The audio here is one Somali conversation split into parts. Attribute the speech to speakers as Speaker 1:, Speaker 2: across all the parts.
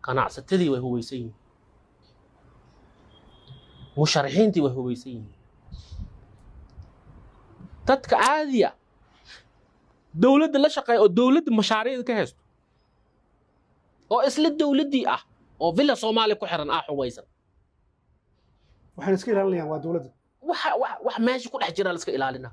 Speaker 1: ganacsatadii way hubaysan yihiin musharaxiintii way hubaysan yihiin dadka caadiya dowladda la shaqeeya oo dowladda mashaariicda ka haysto oo isla dowladdii ah oo villa soomaaliya ku xiran ah xubaysan
Speaker 2: waxayna iska ilaalinayaan waa dowladda
Speaker 1: waxa wax wax meesha ku dhex jira la iska ilaalina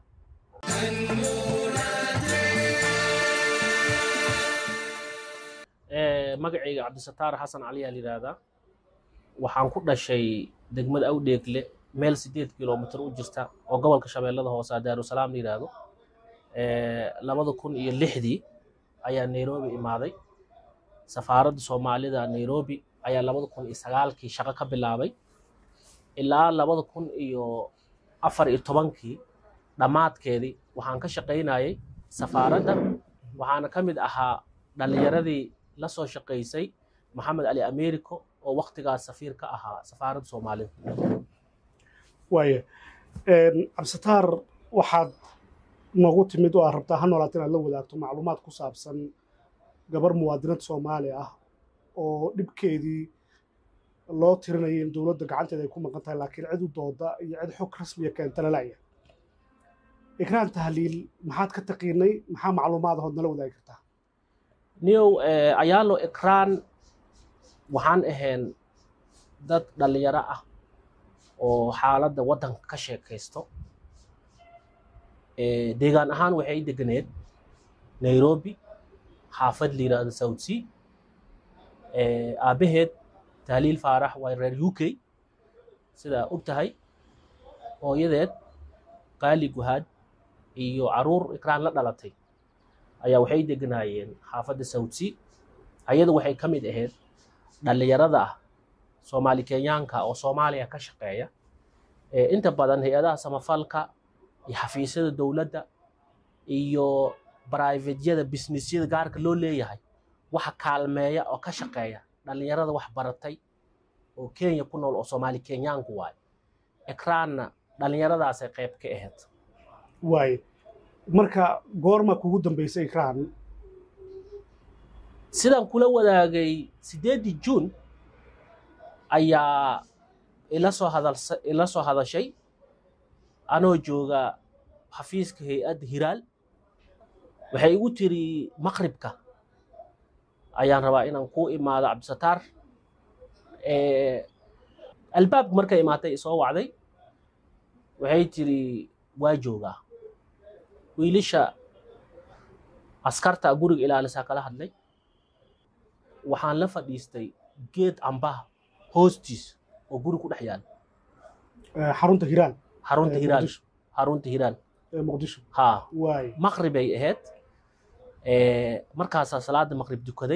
Speaker 1: magacayga cabdisataar xasan cali aa la yidhaahdaa waxaan ku dhashay degmada awdheegle meel sideed kilomitir u jirta oo gobolka shabeellada hoose daarusalaam la yidhaahdo labada kun iyo lixdii ayaa nairobi imaaday safaaradda soomaalida nairobi ayaa labada kun iyo sagaalkii shaqo ka bilaabay ilaa labada kun iyo afar iyo tobankii dhammaadkeedii waxaan ka shaqaynayay safaaradda waxaana ka mid ahaa dhallinyaradii la soo shaqaysay maxamed ali americo oo waktigaas safiir ka ahaa safaaradda soomaalida
Speaker 2: waaye cabdisataar waxaad noogu timid oo aad rabtaa ha noolaata inaad la wadaagto macluumaad ku saabsan gabar muwaadinad soomaali ah oo dhibkeedii loo tirinaya in dowladda gacanteeda ay ku maqan tahay laakiin cid u dooda iyo cid xog rasmiya keenta lalaya ikraan tahliil maxaad ka taqiinay maxaa macluumaad ahood nala wadaagi kartaa
Speaker 1: niyow ayaalo ikraan waxaan ahayn dad dhallinyaro ah oo xaaladda waddanka ka sheekaysto deegaan ahaan waxay deganeed nairobi xaafad la yidhaahdo south sea aabbaheed tahliil faarax waa reer u k sidaa og tahay hooyadeed qaali guhaad iyo caruur ikraan la dhalatay ayaa waxay deganaayeen xaafadda south sea ayada waxay ka mid ahayd dhallinyarada ah soomaali kenyaanka oo soomaaliya ka shaqeeya inta badan hay-adaha samafalka iyo xafiisyada dowladda iyo brivatyada businessyada gaarka loo leeyahay waxa kaalmeeya oo ka shaqeeya dhallinyarada wax baratay oo kenya ku nool oo soomaali kenyaanku waayo ekraanna dhallinyaradaasay qayb ka ahayd
Speaker 2: waaye marka goorma kugu dambaysay ikraan
Speaker 1: sidaan kula wadaagay siddeeddii juun ayaa ila soo hadalsa ila soo hadashay anoo jooga xafiiska hay-adda hiraal waxay igu tiri maqribka ayaan rabaa inaan kuu imaado cabdisataar albaabka markay imaatay isoo wacday waxay tiri waa joogaa wiilasha askarta guriga ilaalisaa kala hadlay waxaan la fadhiistay geed ambaha hoostiis oo guri ku dhex yaala
Speaker 2: xarunta hiraan
Speaker 1: xarunta
Speaker 2: Ee,
Speaker 1: hiraan
Speaker 2: Muqdisho.
Speaker 1: xarunta hiraan
Speaker 2: ee muqdisho
Speaker 1: haa
Speaker 2: waaye
Speaker 1: maqribay ahayd markaasaa salaada maqrib dukaday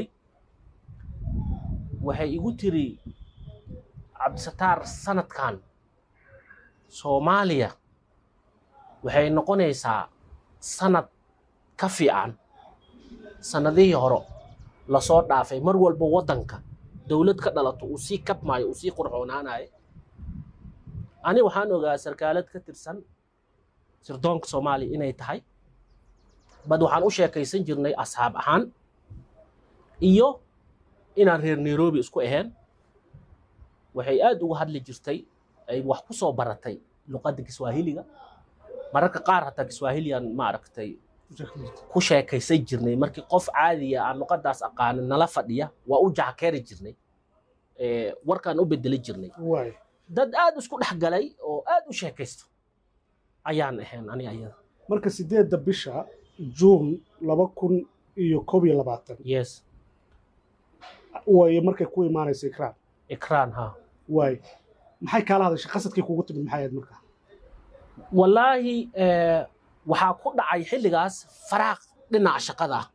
Speaker 1: waxay igu tiri cabdisataar sanadkan soomaaliya waxay noqonaysaa sanad ka fiican sanadihii hore lasoo dhaafay mar walba waddanka dowlad ka dhalato uu sii kabmaayo uu sii qurxoonaanayo ani waxaan ogaa sarkaalad ka tirsan sirdoonka soomaaliya inay tahay bad waxaan u sheekaysan jirnay asxaab ahaan iyo inaan reer nairobi isku ahayn waxay aad uga hadli jirtay ay wax ku soo baratay luqadda kiswaahiliga mararka qaar hataa kiswaahiliyan maaragtay ku sheekaysan jirnay markii qof caadiya aan luqaddaas aqaanin nala fadhiya waa u jackeeri jirnay Eh, warkaan u bedeli jirnay
Speaker 2: waaye
Speaker 1: dad aad isku dhex galay oo aad u sheekaysto ayaan ahayn ani ayada
Speaker 2: marka sideedda bisha juun laba kun iyo koob iyo labaatan
Speaker 1: yes
Speaker 2: waaye markay ku imaanaysa ikraan
Speaker 1: ikraan ha
Speaker 2: waaye maxay kaala hadashay qasadkii kugu timid maxay ahayd marka
Speaker 1: wallaahi eh, waxaa ku dhacay xilligaas faraaq dhinaca shaqada ah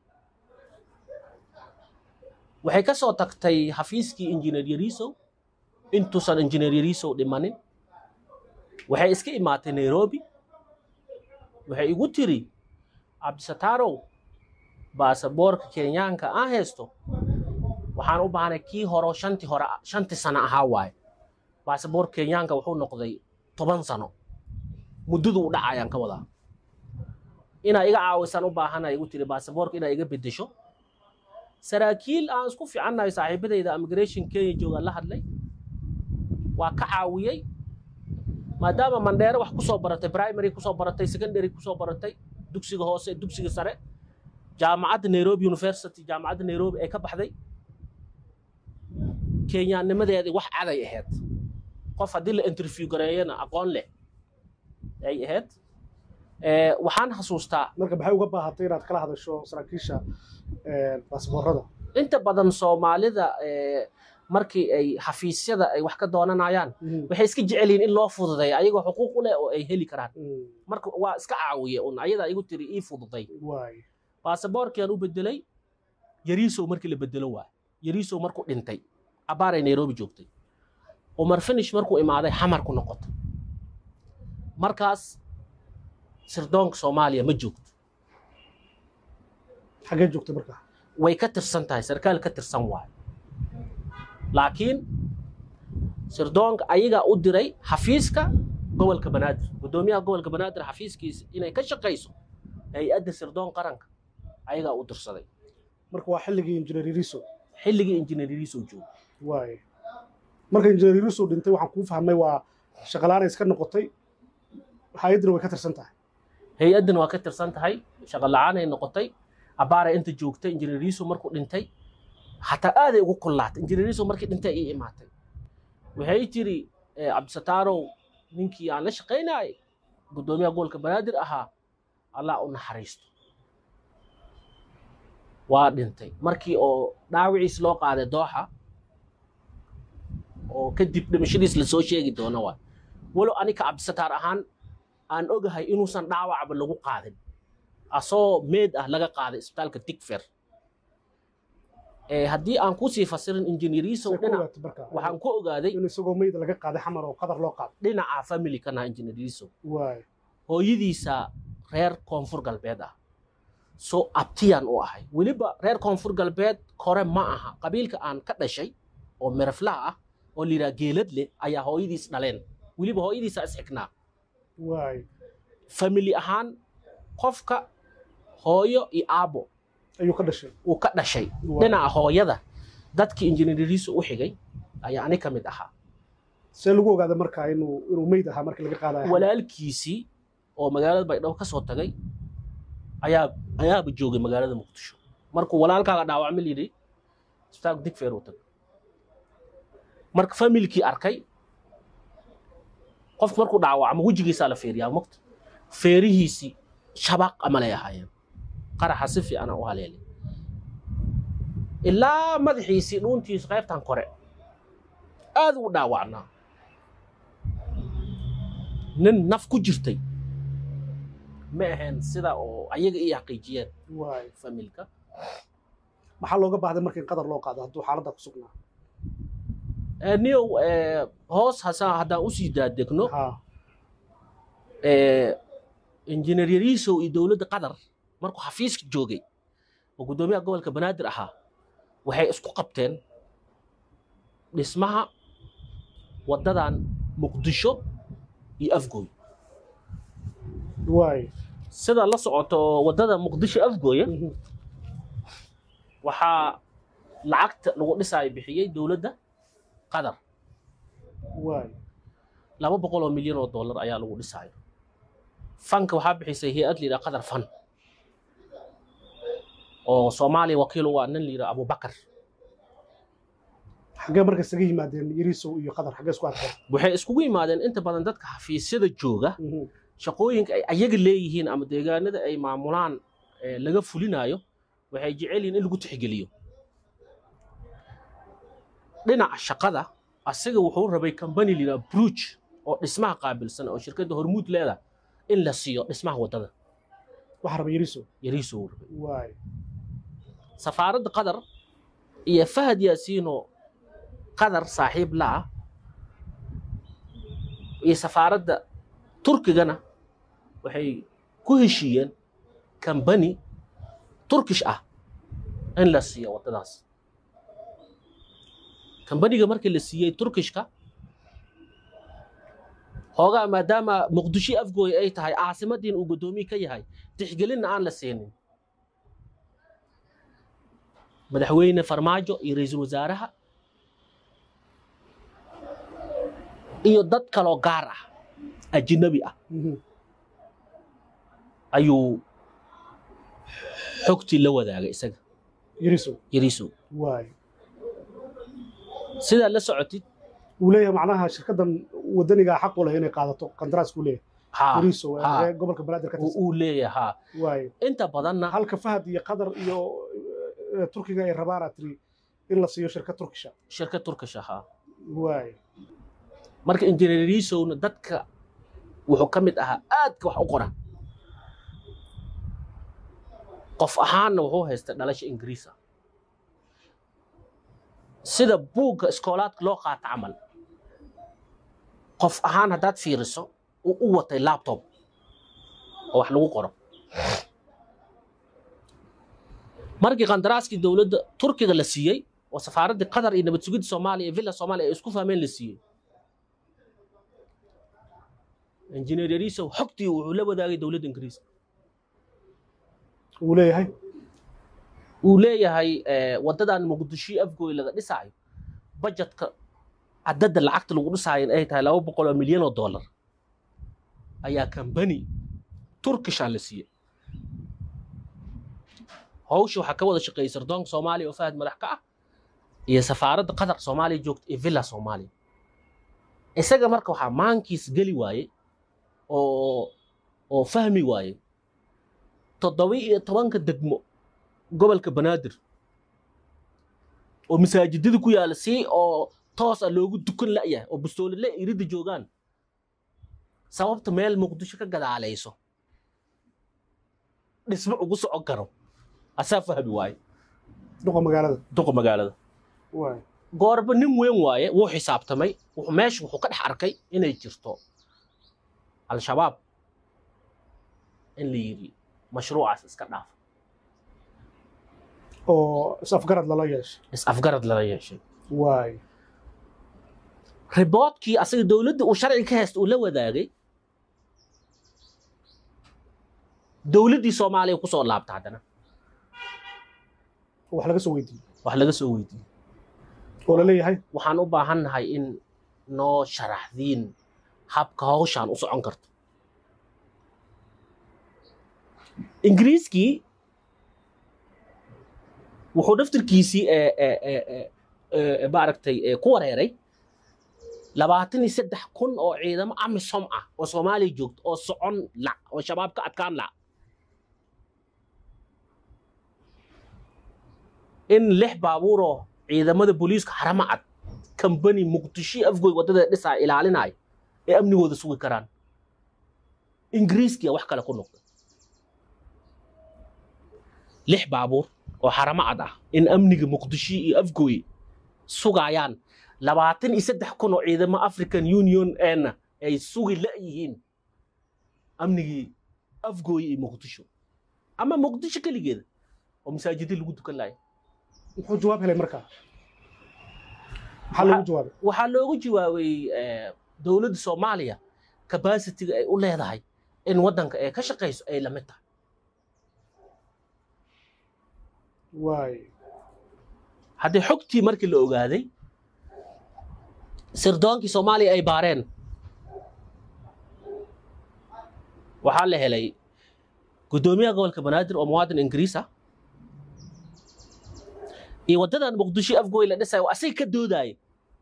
Speaker 1: waxay ka soo tagtay xafiiskii injineer yariisow intuusan injineer yariisow dhimanin waxay iska imaatay nairobi waxay igu tiri cabdisataarow baasaboorka kenyaanka aan haysto waxaan u baahnay kii horo shantii hore shantii sano ahaa waaye baasaboorka kenyaanka wuxuu noqday toban sano muddadu u dhacayaan ka wadaa inaa iga caawisaan u baahanaya igu tiri baasaboorka inaa iga bedesho saraakiil aan isku fiicannahay saaxiibadayda immigration kenya joogaan la hadlay waa ka caawiyey maadaama mandheere wax kusoo baratay primary kusoo baratay secondary kusoo baratay dugsiga hoose dugsiga sare jaamacadda nairobi university jaamacadda nairobi ee ka baxday kenyaanimadeedii wax caday ahayd qof haddii la interview gareeyana aqoon leh ay ahayd waxaan xasuustaa
Speaker 2: marka maxay uga baahatay inaad kala hadasho saraakiisha baasboorada
Speaker 1: inta badan soomaalida markii ay xafiisyada ay wax ka doonanayaan waxay iska jecel yihiin in loo fududeeyo ayagoo xuquuq u leh oo ay heli karaan marka waa iska caawiye un ayadaa igu tiri ii fududay
Speaker 2: waay
Speaker 1: baasaboorkiaan u bedelay yariisow markii la bedelo waay yariisow markuu dhintay abaaray nairobi joogtay umar finish markuu imaaday xamar ku noqotay markaas sirdoonka soomaaliya ma joogto
Speaker 2: xaggee joogtay markaa
Speaker 1: way ka tirsan tahay sarkaal ka tirsan waayo laakiin sirdoonka ayagaa u diray xafiiska gobolka banaadir guddoomiyaha gobolka banaadir xafiiskiisa inay ka shaqayso hay-adda sirdoon qaranka ayagaa u dirsaday
Speaker 2: marka waa xilligii injineer iriso
Speaker 1: xilligii injineeriyiisoo joogo
Speaker 2: waay marka injineer iriso dhintay waxaan kuu fahmay waa shaqalaana iska noqotay hay-addina way ka tirsan tahay
Speaker 1: hay-addana waa ka tirsan tahay shaqo la-aanay noqotay abaaray inta joogtay injineeriyiisu markuu dhintay xataa aaday ugu kullaatay injineeriyiisu markii dhintay ii imaatay waxay tiri cabdisataarow ninkii aan la shaqaynayay guddoomiyaha gobolka banaadir ahaa allah u naxariisto waa dhintay markii oo dhaawiciis loo qaaday dooxa oo kadib dhimashadiis lasoo sheegi doono waa walow anika cabdisataar ahaan aan ogahay inuusan dhaawacba lagu qaadin asoo meed ah laga qaaday isbitaalka digfer haddii aan kusii fasirin injineeriyisow dhinac waxaan ku ogaaday
Speaker 2: in isagoo meyd laga qaaday xamar oo qadar loo qaaday
Speaker 1: dhinaca family kana injineeriyisow
Speaker 2: waay
Speaker 1: hooyadiisa reer koonfur galbeed ah soo abtiyaan u ahay weliba reer koonfur galbeed kore ma aha qabiilka aan ka dhashay oo mereflaha ah oo layidhaha geelad leh ayaa hooyadiis dhaleen weliba hooyadiisa isxignaa
Speaker 2: waay
Speaker 1: family ahaan qofka hooyo iyo aabo
Speaker 2: ayuu ka dhashay
Speaker 1: uu ka dhashay dhinaca hooyada dadkii injineeriyiisu u xigay ayaa ani ka mid ahaa
Speaker 2: see lagu ogaaday markaa inuu inuu meyd ahaa markii laga qaadayo
Speaker 1: walaalkiisii oo magaalada baydhabo ka soo tagay ayaa ayaaba joogay magaalada muqdisho markuu walaalkaaga dhaawacma layidhi isbitaalka digfeer uu tagay marka familkii arkay qofku markuu dhaawacmo wejigiisaa la feeriyaa mogta feerihiisii shabaq amalay ahaayeen qaraxa si fiicana u haleelay ilaa madaxiisii dhuuntiisu qaybtan kore aad u dhaawacnaa nin naf ku jirtay ma ahayn sida oo ayaga ii xaqiijiyeen
Speaker 2: waay
Speaker 1: familka
Speaker 2: maxaa looga baahday marka in qadar loo qaado hadduu xaaladda ku sugnaa
Speaker 1: niyow hoos hasa haddaan usii daadegno
Speaker 2: ha
Speaker 1: injineer yariisow iyo dowladda qatar markuu xafiiska joogay oo guddoomiyaha gobolka banaadir ahaa waxay isku qabteen dhismaha waddadan muqdisho iyo afgooy
Speaker 2: waay
Speaker 1: sida la socoto waddada muqdisho afgooya waxaa lacagta lagu dhisaayo bixiyey dowladda qatar
Speaker 2: waay
Speaker 1: laba boqol oo milyan oo dollar ayaa lagu dhisaayo fanka waxaa bixisay hay-ad la yidhaha qatar fan oo soomaaliya wakiil u ah nin la yidhaha abubakar
Speaker 2: xaggee marka isaga yimaadeen yariisow iyo qadar xaggee isku arkeen
Speaker 1: waxay iskugu yimaadeen inta badan dadka xafiisyada jooga shaqooyinka ay ayaga leeyihiin ama deegaanada ay maamulaan ee laga fulinayo waxay jecel yihiin in lagu tixgeliyo dhinaca shaqada asiga wuxuu rabay company la yidhaha bruge oo dhismaha qaabilsan oo shirkadda hormuud leedahay in la siiyo dhismaha waddada
Speaker 2: waxaa raba yariisow
Speaker 1: yariisoo uu rabay
Speaker 2: waay
Speaker 1: safaaradda qatar iyo fahad yaasiinoo qatar saaxiib la ah iyo safaaradda turkigana waxay ku heshiiyeen kambani turkish ah in la siiyo waddadaas kambaniga markii la siiyey turkishka hoogaa maadaama muqdisho afgooy ay tahay caasimadiin uu guddoomiye ka yahay tixgelinna aan la siinin madaxweyne farmaajo iyo ra-iisul wasaaraha iyo dad kaloo gaar ah ajnabi ah
Speaker 2: Mhm.
Speaker 1: ayuu xogtii la wadaagay isaga
Speaker 2: yariso
Speaker 1: yariisow
Speaker 2: waay
Speaker 1: sidaad la socotid
Speaker 2: uu leeyahay macnaha shirkaddan wadanigaa xaq u leh inay qaadato qandaraaska uu leeyahay
Speaker 1: haa
Speaker 2: yariso
Speaker 1: haa.
Speaker 2: ee gobolka banaadir ka
Speaker 1: uu
Speaker 2: tirsan
Speaker 1: uu leeyahay haa
Speaker 2: waay
Speaker 1: inta badanna
Speaker 2: halka fahad iyo qatar iyo eh, turkiga ay rabaan aad tiri in la siiyo shirkad turkisha
Speaker 1: shirkad turkish ahaa
Speaker 2: waay
Speaker 1: marka injineer yariisowna dadka wuxuu ka mid ahaa aadka wax u qora qof ahaanna wuxuu haystay dhalasha ingiriisa sida buugga iskoolaadka loo qaata camal qof ahaan haddaad fiiriso uu u watay laptop oo wax lagu qoro markii qandaraaskii dowladda turkiga la siiyey oo safaaraddii qatar iyo nabad sugidda soomaaliya iyo villa soomaaliya ay isku fahmeen la siiyey injineer yariisow xogtii wuxuu la wadaagay dowladda ingiriiska
Speaker 2: uu leeyahay
Speaker 1: uu leeyahay eh, waddadan muqdisho afgooy laga dhisaayo bajetka cadadda lacagta lagu dhisaayo in ay tahay laba boqol oo milyan oo dollar ayaa kambani turkisha la siiyey hawsha waxaa ka wada shaqeeyey sardoonka soomaaliya oo fahad madax ka ah iyo safaaradda qatar soomaaliya joogta iyo villa soomaaliya isaga marka waxaa maankiis geli waaye oo oo fahmi waaye toddoba iyo tobanka degmo gobolka banaadir oo masaajidada ku yaala si oo toos ah loogu dukan la'yahay oo bustoolile iridda joogaan sababta meel muqdisho ka gadaalayso dhismo ugu socon karo asaa fahmi waaye
Speaker 2: duqa magaalada
Speaker 1: duqa magaalada
Speaker 2: waay
Speaker 1: goorba nin weyn waaye wuu xisaabtamay wuxuu- meesha wuxuu ka dhex arkay inay jirto al-shabaab in la yidhi mashruucaas iska dhaaf
Speaker 2: oo is-afgarad lala yeeshay
Speaker 1: is-afgarad lala yeeshay
Speaker 2: waay
Speaker 1: riboodkii asaga dowladda uu sharciga ka haysta uu la wadaagay dowladdii soomaaliya ku soo laabta haddana
Speaker 2: wax laga soo weydiiyey
Speaker 1: wax laga soo weydiiyey
Speaker 2: oo la leeyahay
Speaker 1: waxaan u baahannahay in noo sharaxdiin habka hawshaan u socon karto ingiriiskii wuxuu daftarkiisii ee- ee- ee- ee- ee, maaragtay ee, ku wareeray labaatan iyo saddex kun oo ciidamo amisom ah oo soomaaliya joogto oo socon la oo shabaab ka adkaan la in lix baabuuroo ciidamada booliiska harama cad kambani muqdisho afgoy waddada dhisaa ilaalinayo ee amnigooda sugi karaan ingiriiskiya wax kale ku noqda lix baabuur oo harama cad ah in amniga muqdisho iyo afgoy sugayaan labaatan iyo saddex kun oo ciidamo african union ena ay sugi la'yihiin amnigii afgooye iyo muqdisho ama muqdisho keligeeda oo masaajidii lagu dukan laaya
Speaker 2: muxuu jawaab helay markaa maxaa loogu jawaabay
Speaker 1: waxaa loogu jawaabay eh, dowladda soomaaliya capacity-ga ay u leedahay in waddanka ay ka shaqayso ay lamid tahay
Speaker 2: waay
Speaker 1: haddii xogtii markii la ogaaday sirdoonkii soomaaliya ay baareen waxaa la helay guddoomiyaha gobolka banaadir oo muwaadin ingiriis ah iyo waddadan muqdisho afgooy la dhisayo asaga ka doodaaya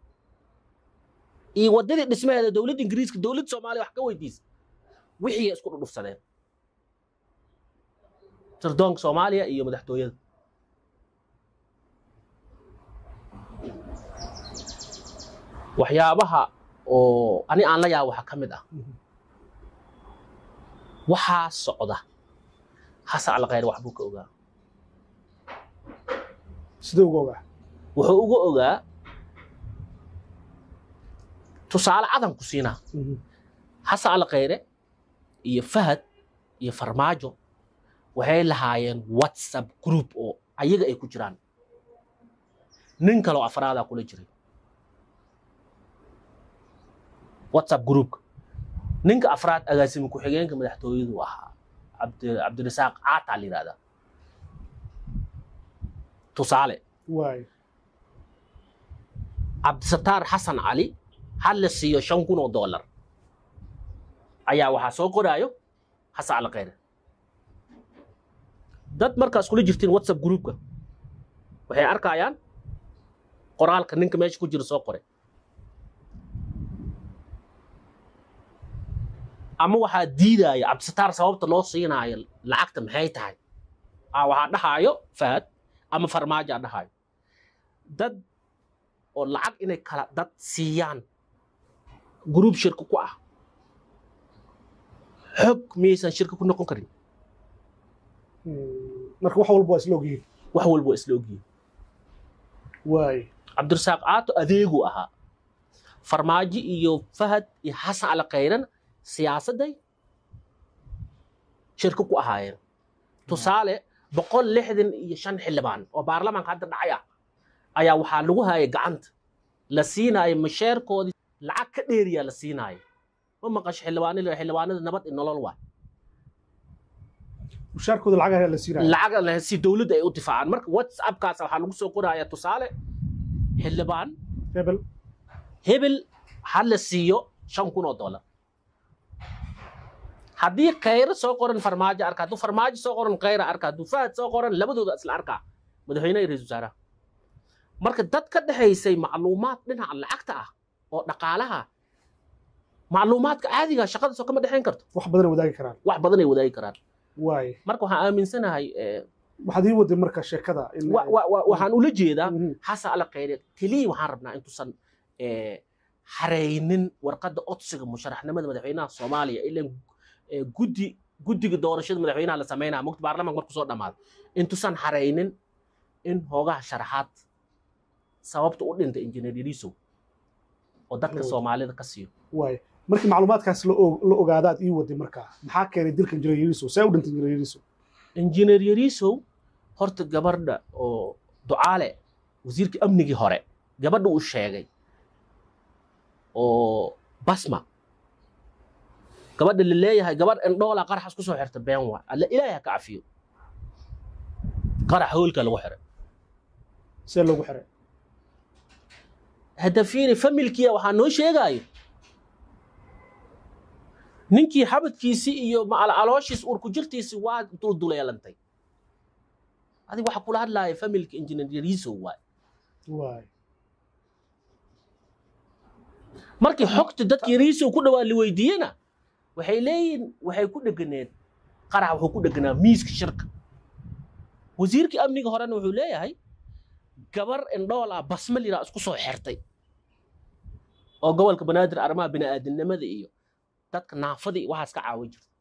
Speaker 1: iyo waddadii dhismaheeda dowladda ingiriiska dowladda soomaaliya wax ka weydiisa wixii ay isku dhudhufsadeen sirdoonka soomaaliya iyo madaxtooyada waxyaabaha oo ani aan la yaabo waxaa ka mid ah waxaa socda xasan alkhayr wax buu ka ogaa
Speaker 2: sidee uga ogaa
Speaker 1: wuxuu uga ogaa tusaale cadan ku siinaa xasan alkhayre iyo fahad iyo farmaajo waxay lahaayeen whatsapp group oo ayaga ay ku jiraan nin kaloo afraadaa kula jiray whatsapp groupka ninka afraad agaasimi ku-xigeenka madaxtooyadu ahaa cabdi cabdirasaaq caataa la yidhahdaa tusaale
Speaker 2: waay
Speaker 1: cabdisataar xasan cali ha la siiyo shan kun oo dollar ayaa waxaa soo qoraayo xasan cali khayre dad markaas kula jirtiin whatsapp groupka waxay arkayaan qoraalka ninka meesha ku jira soo qoray ama waxaa diidaya cabdisataar sababta loo siinaayo lacagta maxay tahay ah waxaa dhahaayo fahad ama farmaajo aa dhahaayo dad oo lacag inay kala dad siiyaan gruub shirka ku ah xog miyaysan shirka ku noqon karin
Speaker 2: marka wax walba waa isla ogyihiin
Speaker 1: wax walba waa isla ogyihiin
Speaker 2: waay
Speaker 1: cabdirasaaq caato adeegu ahaa farmaajo iyo fahad iyo xasan cali khayran siyaasadday shirka ku ahaayeen tusaale boqol lixdan iyo shan xildhibaan oo baarlamaanka hadda dhacay ah ayaa waxaa lagu hayay gacanta la siinaayo masheerkoodii lacag ka dheeriyaa la siinaayo ma maqasho xildhibaanada xildhibaanada nabad iyo nolol waa
Speaker 2: mushaarkooda lacag ayaa la siinaya
Speaker 1: lacag la- si dowladda ay u difaacaan marka whatsappkaas waxaa lagu soo qorayaa tusaale xildhibaan
Speaker 2: hebel
Speaker 1: hebel ha la siiyo shan kun oo dollar haddii khayro soo qoran farmaajo arka hadduu farmaajo soo qoran khayra arka hadduu fahad soo qoran labadooda isla arkaa madaxweynaha iyo ra-iisul wasaaraha marka dad ka dhexaysay macluumaad dhinaca lacagta ah oo dhaqaalaha macluumaadka caadiga shaqada soo kama dhexayn karto
Speaker 2: wax badan ay wadaagi karaan
Speaker 1: wax badan ay wadaagi karaan
Speaker 2: waay
Speaker 1: marka waxaan aaminsanahay eh,
Speaker 2: waxaad ii waday marka sheekada in
Speaker 1: wa- wa- wa- waxaan ula jeedaa
Speaker 2: Mhm.
Speaker 1: xasan ala khayre keliya waxaan rabnaa intuusan eh, haraynin warqadda codsiga musharaxnimada madaxweynaha soomaaliya ilan eh, guddi guddiga doorashada madaxweynaha la sameynaya mugta baarlamaanka markuu soo dhammaado intuusan haraynin in hoogaha sharaxaad sababta u dhintay injineer yariisow oo dadka
Speaker 2: Loo-
Speaker 1: soomaalida ka siiyo
Speaker 2: waay markii macluumaadkaas la og- la ogaadaad ii waday marka maxaa keenay dilka injineer yariso see u dhintay injineer yariso
Speaker 1: injineer yariisow horta gabadha oo ducaale wasiirkii amnigii hore gabadha uu sheegay oo basma gabadha la leeyahay gabadh indhoola qaraxas ku soo xirta been waa alla ilaahay ha ka cafiyo qarax hoolka lagu xiray
Speaker 2: see loogu xiray
Speaker 1: hadda fiiri familkiya waxaa noo sheegaayo ninkii xabadkiisii iyo macal calooshiis urku jirtiisi waa dulduleelantay adig waxa kula hadlaaya familka engineer yariisow waay
Speaker 2: waay
Speaker 1: markii xogta dadka yariisow ku dhawaa la weydiiyena waxay leeyihin waxay ku dheganeed qarax wuxuu ku dheganaa miiska shirka wasiirkii amniga horena wuxuu leeyahay gabar indhool ah basmal yiraa isku soo xirtay oo gobolka banaadir arrimaha bini'aadinimada iyo dadka naafada iyo waxaas ka caawin jirta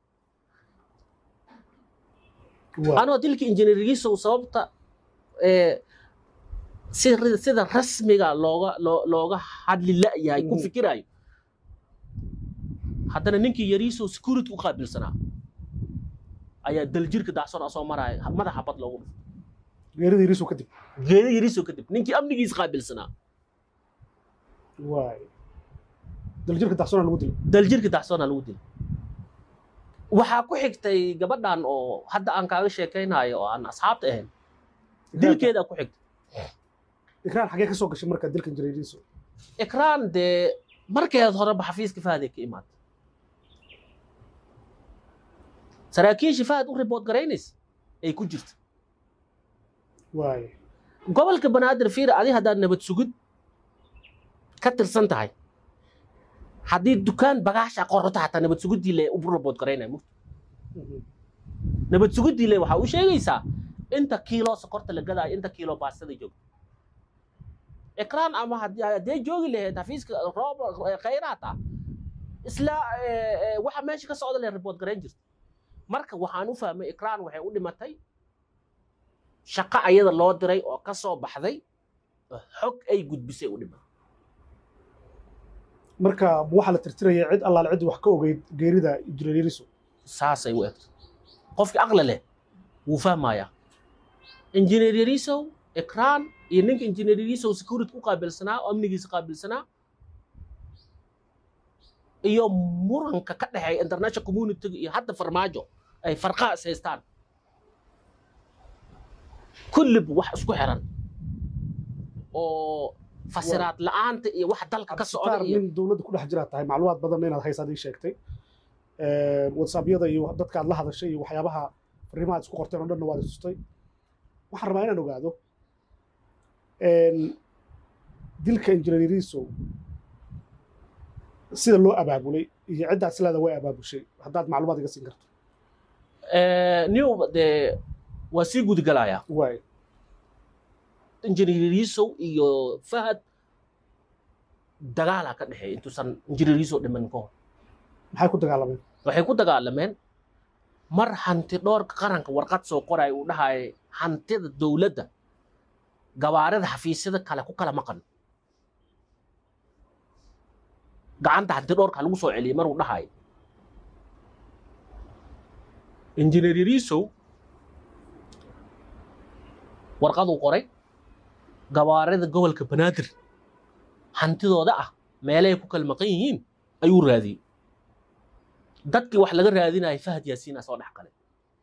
Speaker 2: waay
Speaker 1: anoo dilka injineerigiisow sababta ee, sida sida rasmiga looga loo- looga hadli la'yahay ku
Speaker 2: Mhm.
Speaker 1: fikirayo haddana ninkii yariisow security u qaabilsanaa ayaa daljirka daacson asoo maraya madaxa bad loogu dhufay
Speaker 2: geerida yariso kadib
Speaker 1: geeda yariisow kadib ninkii amnigiis qaabilsanaa
Speaker 2: waay daljirka daxsona lagu dilay
Speaker 1: daljirka daacsoona lagu dilay waxaa ku xigtay gabadhan oo hadda aan kaaga sheekaynayo oo aan asxaabta ahayn dilkeedaa ku xigtay
Speaker 2: ikraan xagee ka soo gashay marka dilka injineer yariso
Speaker 1: ikraan dee markeed horeba xafiiska fahday ka imaatay saraakiisha fahad u ribood garaynaysa ay ku jirta
Speaker 2: waay
Speaker 1: gobolka banaadir fiir adi haddaad nabad sugid ka tirsan tahay haddii dukaan bagaasha qorata hataa nabad sugiddii le u ribood garaynaya mugta
Speaker 2: Mhm.
Speaker 1: nabad sugiddii le waxaa u sheegaysaa inta kiilo sokorta la gadaayo inta kiilo baastada joogta ikraan ama haddii haddee joogi lahayd xafiiska roob khayraat ah isla eh, eh, waxa meesha ka socda le ribood garayn jirta marka waxaan u fahmay ikraan waxay u dhimatay shaqo ayada loo diray oo ka soo baxday oo xog ay gudbisay u dhimatay
Speaker 2: marka ma waxaa la tirtiraya cid allaale cid wax ka ogeyd geerida injineer yariso
Speaker 1: saasay u egto qofkii aqli leh wuu fahmayaa injineer yariisow ikraan iyo ninka injineer yariisow security ku qaabilsanaa oo amnigiisa qaabilsanaa iyo muranka ka dhexeeya international community iyo hadda farmaajo ay farqaa is haystaan kulliba wax isku xiran oo fasiraad la'aanta iyo wax dalka ka socda
Speaker 2: cabsitaar
Speaker 1: iyo
Speaker 2: nin dowladda ku dhex jiraa tahay macluumaad badan inaad haysaad ii sheegtay whatsappyada iyo dadka aad la hadashay iyo waxyaabaha fariimaha aad isku qorteen oo dhanna waad istustay waxaan rabaa inaan ogaado dilka injineeriisow sida loo abaabulay iyo ciddaad silaada way abaabushay haddaad macluumaad iga siin karto
Speaker 1: Eh, new dee waa sii gudgalayaa
Speaker 2: waay
Speaker 1: injineeriisow iyo fahad dagaalaa ka dhexeeya intuusan injineeriisow dhiman ka hor
Speaker 2: maxay ku dagaalameen
Speaker 1: waxay ku dagaalameen mar hanti dhoorka qaranka warqad soo qoray uu dhahaya hantida dowladda gawaarida xafiisyada kale ku kala maqan gacanta hanti dhoorka lagu soo celiyey maruu dhahayo injineer yariisow warqaduu qoray gawaarida gobolka banaadir hantidooda ah meelay ku kala maqan yihiin ayuu raadiyey dadkii wax laga raadinayay fahad yaasiina soo dhex galay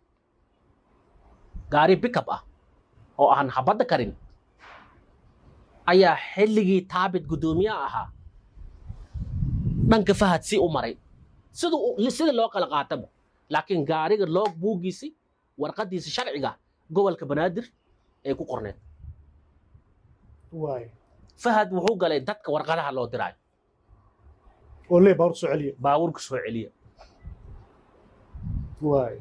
Speaker 1: gaari bickup ah oo aan habadda karin ayaa xilligii taabit guddoomiyaha ahaa dhanka fahad si u maray siduu u- sida loo kala qaataba laakiin gaariga loo buugiisay warqadiisa sharciga gobolka banaadir ay ku qorneed
Speaker 2: waay
Speaker 1: fahad wuxuu galay dadka warqadaha loo diraayo
Speaker 2: oo lee baawar soo celiya
Speaker 1: baabuurka soo celiya
Speaker 2: waay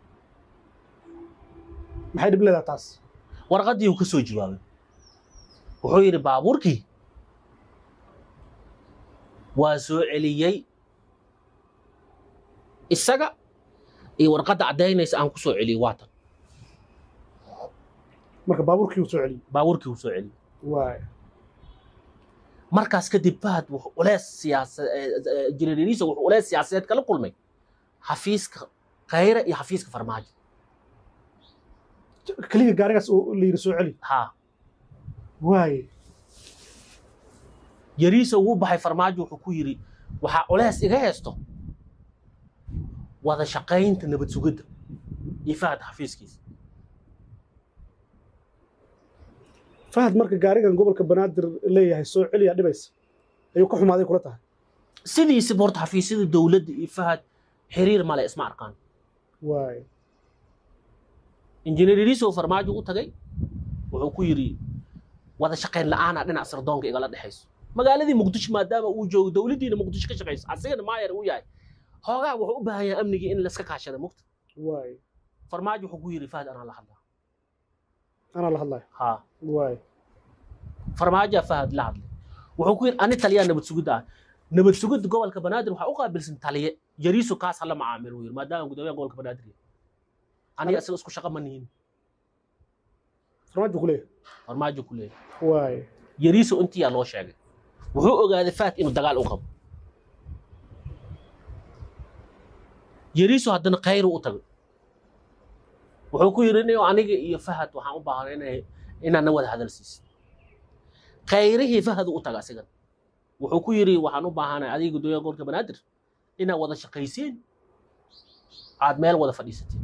Speaker 2: maxay dhib leedaha taas
Speaker 1: warqaddii uu ka soo jawaabay wuxuu yidhi baabuurkii waa soo celiyey isaga iyo warqadda caddaynaysa aan ku soo celiyey waatan
Speaker 2: marka baabuurkii uu soo celiyey
Speaker 1: baabuurkii uu soo celiyey
Speaker 2: waay
Speaker 1: markaas kadib fahad wuxuu ulees siyaasa injineeriisa wuxuu ulees siyaasadeed kala kulmay xafiiska khayre iyo xafiiska farmaajo
Speaker 2: keliya gaarigaas oo la yidhi soo celi
Speaker 1: haa
Speaker 2: waay
Speaker 1: yariisa ugu baxay farmaajo wuxuu ku yidhi waxaa ulees iga heesto wada shaqaynta nabad sugidda iyo fahad xafiiskiisa
Speaker 2: fahad marka gaarigan gobolka banaadir leeyahay soo celiyaa dhibaysa ayuu ka xumaaday kula tahay
Speaker 1: sidiisaba horta xafiisyada dowladda iyo fahad xiriir male isma arkaan
Speaker 2: waay
Speaker 1: injineer yariisa oo farmaajo u tagay wuxuu ku yidhi wada shaqayn la'aana dhinac sirdoonka igala dhexayso magaaladii muqdisho maadaama uu joogo dowladdiina muqdisho ka shaqayso asigana maayar uu yahay hoogaa wuxuu u baahan yahay amnigii in layska kaashada mugta
Speaker 2: waay
Speaker 1: farmaajo wuxuu ku yidhi fahad anaa la hadlaa
Speaker 2: anaa la hadlayo
Speaker 1: haa
Speaker 2: waay
Speaker 1: farmaajoa fahad la hadlay wuxuu ku yidhi ani taliyaa nabad sugidda ah nabad sugidda gobolka banaadir waxaa u qaabilsan taliye yariiso kaas hala macaamil uu yidhi maadaama gudoomiyaha gobolka banaadir yahay aniga isaga isku shaqa ma nihin
Speaker 2: farmaajo ku leeyahay
Speaker 1: farmaajo ku leeyahay
Speaker 2: waay
Speaker 1: yariiso intiyaa loo sheegay wuxuu ogaaday fahad inuu dagaal u qabo yariiso haddana khayru u tagay wuxuu ku yidhi nin aniga iyo fahad waxaan u baahnay inay inaad na wada hadal siisid khayrihii fahad u taga asigan wuxuu ku yidhi waxaan u baahanay adiga gudoomiyaha gobolka banaadir inaad wada shaqaysiin aad meel wada fadhiisatiin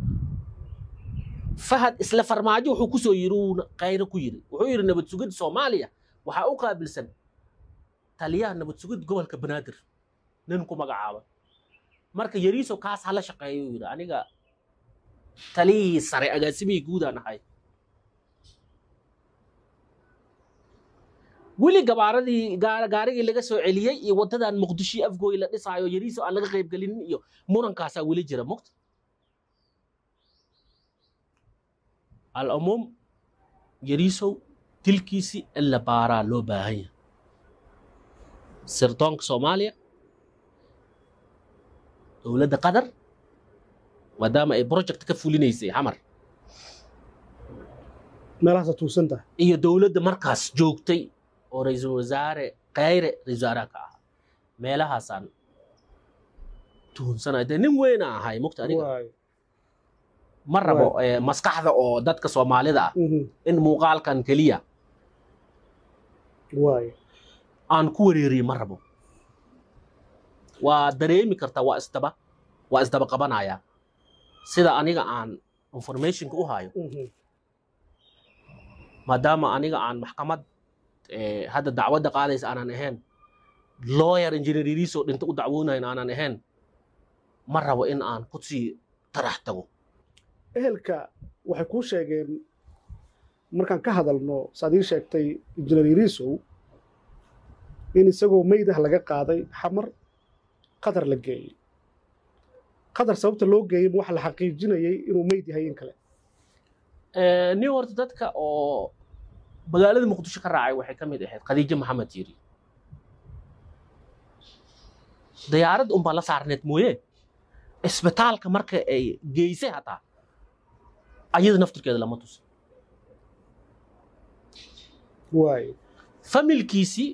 Speaker 1: fahad isla farmaajo wuxuu kusoo yidhi uu khayre ku yidhi wuxuu yidhi nabad sugidda soomaaliya waxaa u qaabilsan taliyaha nabad sugidda gobolka banaadir nin ku magacaaba marka yariiso kaas hala shaqeeyo uu yidhi aniga taliyihii sare agaasimihii guudaan ahay weli gabaaradii gaar- gaarigii laga soo celiyey iyo waddadan muqdisho afgooy la dhisaayo yariiso aan laga qaybgelinin iyo murankaasaa weli jira mugta alcumuum yariisow dilkiisii in la baaraa loo baahan yahay sirdoonka soomaaliya dowladda qatar maadaama ay project ka fulinaysay xamar
Speaker 2: meelahaasa tuusan tahay
Speaker 1: iyo dowladda markaas joogtay oo ra-iisul wasaare khayre ra-isul wasaaraha ka ahaa meelahaasaan tuhunsanaya dee nin weyna ahay mugta aniga
Speaker 2: waay
Speaker 1: ma rabo eh, maskaxda oo dadka soomaalida ah
Speaker 2: Mhm.
Speaker 1: in muuqaalkan keliya
Speaker 2: waay
Speaker 1: aan ku wareeriye ma rabo waa dareemi kartaa waa isdaba waa isdaba qabanaya sida aniga aan informationka u hayo
Speaker 2: Mhm.
Speaker 1: maadaama aniga aan maxkamad eh, hadda dacwadda qaadaysa aanan ahayn lawyer engineer yariisoo dhinta u dacwoonayn aanan ahayn ma rabo in aan ku sii tarax tago
Speaker 2: ehelka waxay kuu sheegeen markaan ka hadalno saad ii sheegtay injineer yariisow in isagoo meydah laga qaaday xamar qatar la geeyey qatar sababta loo geeyey ma waxa la xaqiijinayay inuu meyd yahay in kale
Speaker 1: Eh, nin horta dadka oo magaalada muqdisho ka raacay waxay ka mid ahayd khadiijo maxamed yiri diyaarad unbaa la saarneed mooye isbitaalka marka ay geysay hataa ayada naftirkeeda lama tusin
Speaker 2: waayo
Speaker 1: familkiisii